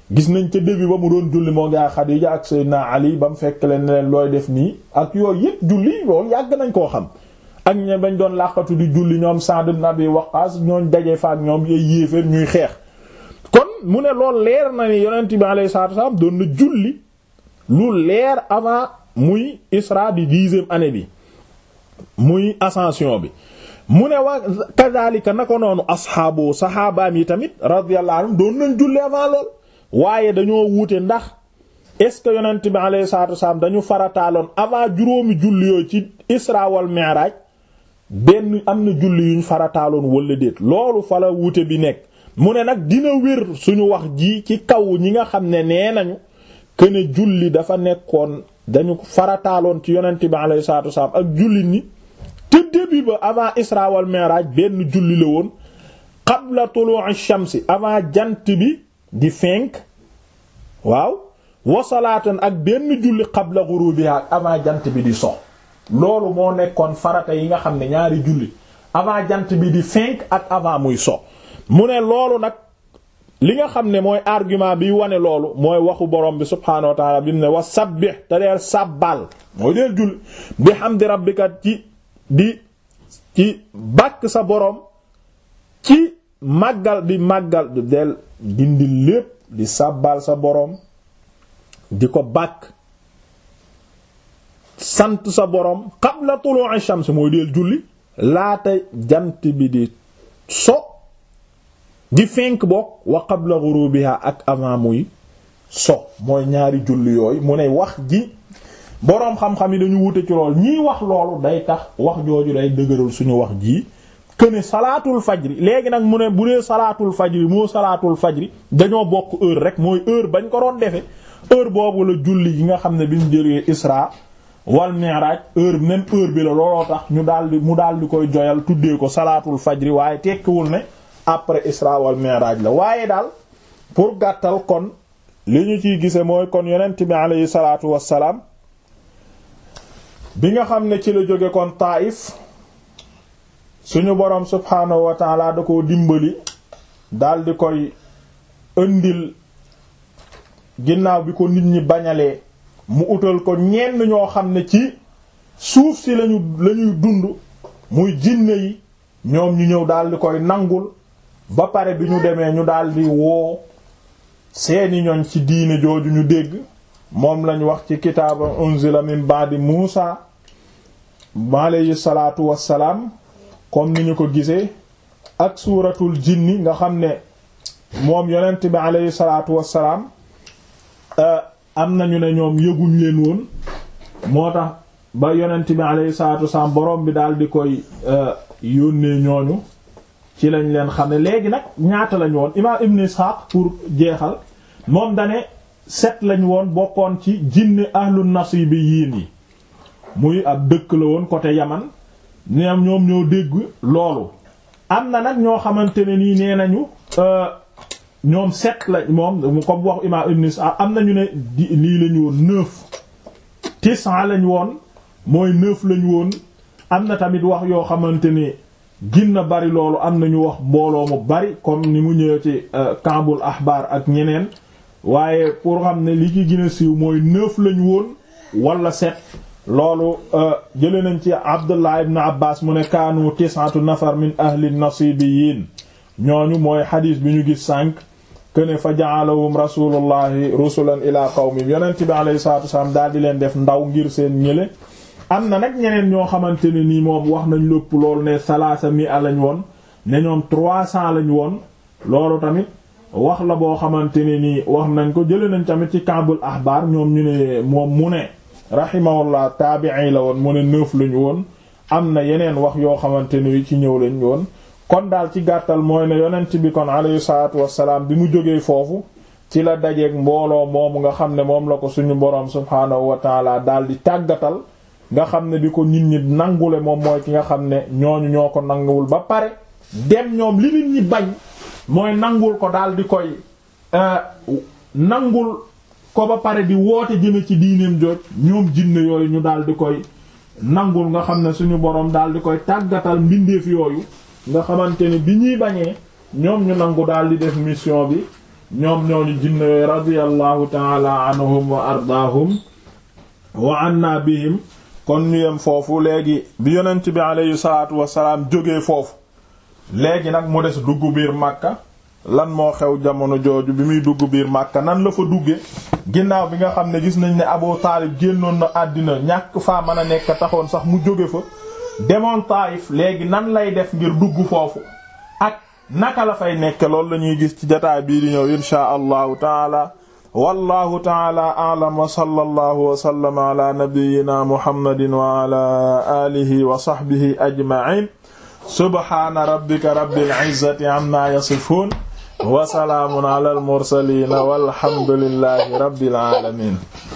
gis nañ ca début ba mu doon julli moo ngi ak Xadiija ak Seydina Ali ba mu fekk leen ne leen looy def nii ak yooyu yépp julli loolu yàgg nañ koo xam ak ñe bañ doon làqatu di julli ñoom Sa'd ibn Abi Waqqas ñooñ daje fa ak ñoom yooy yéeféer ñuy xeex kon mu ne lool leer na ni yonent bi alayhi salaatu wasallam doon na julli lu leer avant muy Isra di dixième année bi muy ascension bi mu ne wa kadhalika na ko noonu asxaabu saxaabaam yi tamit radiyallahu anhum doon nañ julli avant lool waaye dañoo wuute ndax est-ce que yonent bi alayhi salaatu wasallam dañu farataaloon avant juróomi julli yooyu ci Isra wal Mi'raj benn am na julli yuñ farataaloon wala déet loolu fa la wuute bi nekk mu ne nag dina wér suñu wax ji ci kaw ñi nga xam ne nee nañu këne julli dafa nekkoon dañu farataaloon ci yonent bi alayhi salaatu wasallam ak julli ni te début ba avant Isra wal Mi'raj benn julli la woon qabla tulu'i shamsi avant jant bi di fenk waaw wasalaatan ak benn julli qabla ghurubiha avant jant bi di so loolu moo nekkoon farata yi nga xam ne ñaari julli avant jant bi di fenk ak avant muy so mu ne loolu nag li nga xam ne mooy argument bi wane loolu mooy waxu borom bi subhaanahu wa ta'ala bi mu ne wa sabbih te deel sàbbal mooy deel julli bi hamdi rabbika ci di ci bàkk sa borom ci màggal di màggal del dindi lépp di sàbbal sa borom di ko bàkk sant sa borom qabla tulu'i shams mooy deel julli laata jant bi di so di fenk bokk wa qabla ghurubiha ak avant muy so mooy ñaari julli yooyu mu ne wax ji boroom xam-xam yi dañu wute ci lool ñii wax loolu day tax wax jooju day dëgëral suñu wax ji këne salaatul fajri léegi nag mu ne bu dee salaatul fajri moo salaatul fajri dañoo bokk heure rek mooy heure bañ ko doon defe heure boobu la julli yi nga xam ne bi ñu jëlee Isra wal Mi'raj heure même heure bi la looloo tax ñu daldi mu daldi koy joyal tuddee ko salaatul fajri waaye tekkiwul ne après Isra wal Mi'raj la waaye daal pour gàttal kon li ñu ciy gise mooy kon yonent bi alayhi salaatu wassalaam bi nga xam ne ci la jóge kon Taïf suñu boroom subhaanahu wa taala da koo dimbali daldi koy ëndil ginnaaw bi ko nit ñi bañalee mu utal ko ñenn ñoo xam ne ci suuf si lañu lañuy dund muy jinne yi ñoom ñu ñëw daldi koy nangul ba pare bi ñu demee ñu daldi woo seeni ñoñ ci diine jooju ñu dégg moom lañ wax ci kitaaba unzila min ba'di Muusa alayhi salaatu wassalaam comme ni ñu ko gisee ak suuratul jinni nga xam ne moom yonent bi alayhi salaatu wassalaam am nañu ne ñoom yëguñ leen woon moo tax ba yonent bi alayhi salaatu wassalaam borom bi daal di koy yónnee ñooñu ci lañ leen xam ne léegi nag ñaata lañ woon imaam Ibn Ishaq pour jeexal moom dane set lañ woon bokkoon ci jinne ahlu nasibi yiin yi muy ab dëkk la woon côté Yaman ñoom ñoom ñoo dégg loolu am na nag ñoo xamante ne nii nee nañu ñoom set la moom comme wax imaam Ibn Ishaq am nañu ne di lii lañu woon neuf tisan lañ woon mooy neuf lañu woon am na tamit wax yoo xamante ni ginna bari loolu am nañu wax mbooloo mu bari comme ni mu ñëwee ci Kaabul Ahbar ak ñeneen waaye pour xam ne li ci gën a siiw mooy neuf lañu woon wala sept loolu jële nañ ci Abdullah ibn Abbas mu ne kaanu tis'atu nafar min ahli nasibiyin ñooñu mooy xadiis bi ñu gis sànq këne fa ja'alahum rasulullahi rusulan ila qawmim yonent bi alayhi salatu wasallam daal di leen def ndaw ngir seen ñële am na nag ñeneen ñoo xamante ne nii moom wax nañ lépp loolu ne salaasa mi a lañ woon ne ñoom trois cents lañ woon loolu tamit wax la boo xamante ne nii wax nañ ko jële nañ tamit ci Kaabul Ahbar ñoom ñu ne moom mu ne rahimahullah taabi'i la woon mu ne neuf lañu woon am na yeneen wax yoo xamante ni ci ñëw lañ woon kon daal ci gàttal mooy ne yonent bi kon alayhi salaatu wassalaam bi mu jógee foofu ci la dajeeg mbooloo moomu nga xam ne moom la ko suñu boroom subhaanahu wa taala daal di tàggatal nga xam ne di ko nit ñi nangule moom mooy ki nga xam ne ñooñu ñoo ko nanguwul ba pare dem ñoom li nit ñi bañ mooy nangul ko daal di koy nangul ko ba pare di woote jëme ci diineem jooj ñoom jinne yooyu ñu daal di koy nangul nga xam ne suñu boroom daal di koy tàggatal mbindeef yooyu nga xamante ne bi ñuy bañee ñoom ñu nangu daal di def mission bi ñoom ñooñu jinne yooyu radiyallahu taala anhum wa ardaahum wa anna bihim kon ñu yem foofu léegi bi yonent bi aleyhi salaatu wasalaam jógee foofu léegi nag mu des dugg biir Makka lan moo xew jamono jooju bi muy dugg biir Makka nan la fa dugge ginnaaw bi nga xam ne gis nañ ne Abu Taalib génnoon na àddina ñàkk faa mën a nekk taxoon sax mu jóge fa demoon Taayif léegi nan lay def ngir dugg foofu ak naka la fay nekk loolu la ñuy gis ci jotaay bii di ñëw inshaa allahu taala wallahu taala a'lam wa sallallahu wa sallama ala nabiyyina muhammadin wa ala alihi wa sahbihi ajma'in subhana rabbika rabbil izzati amma yasifun wa salaamun ala al mursalin walhamdulillahi rabbil alamin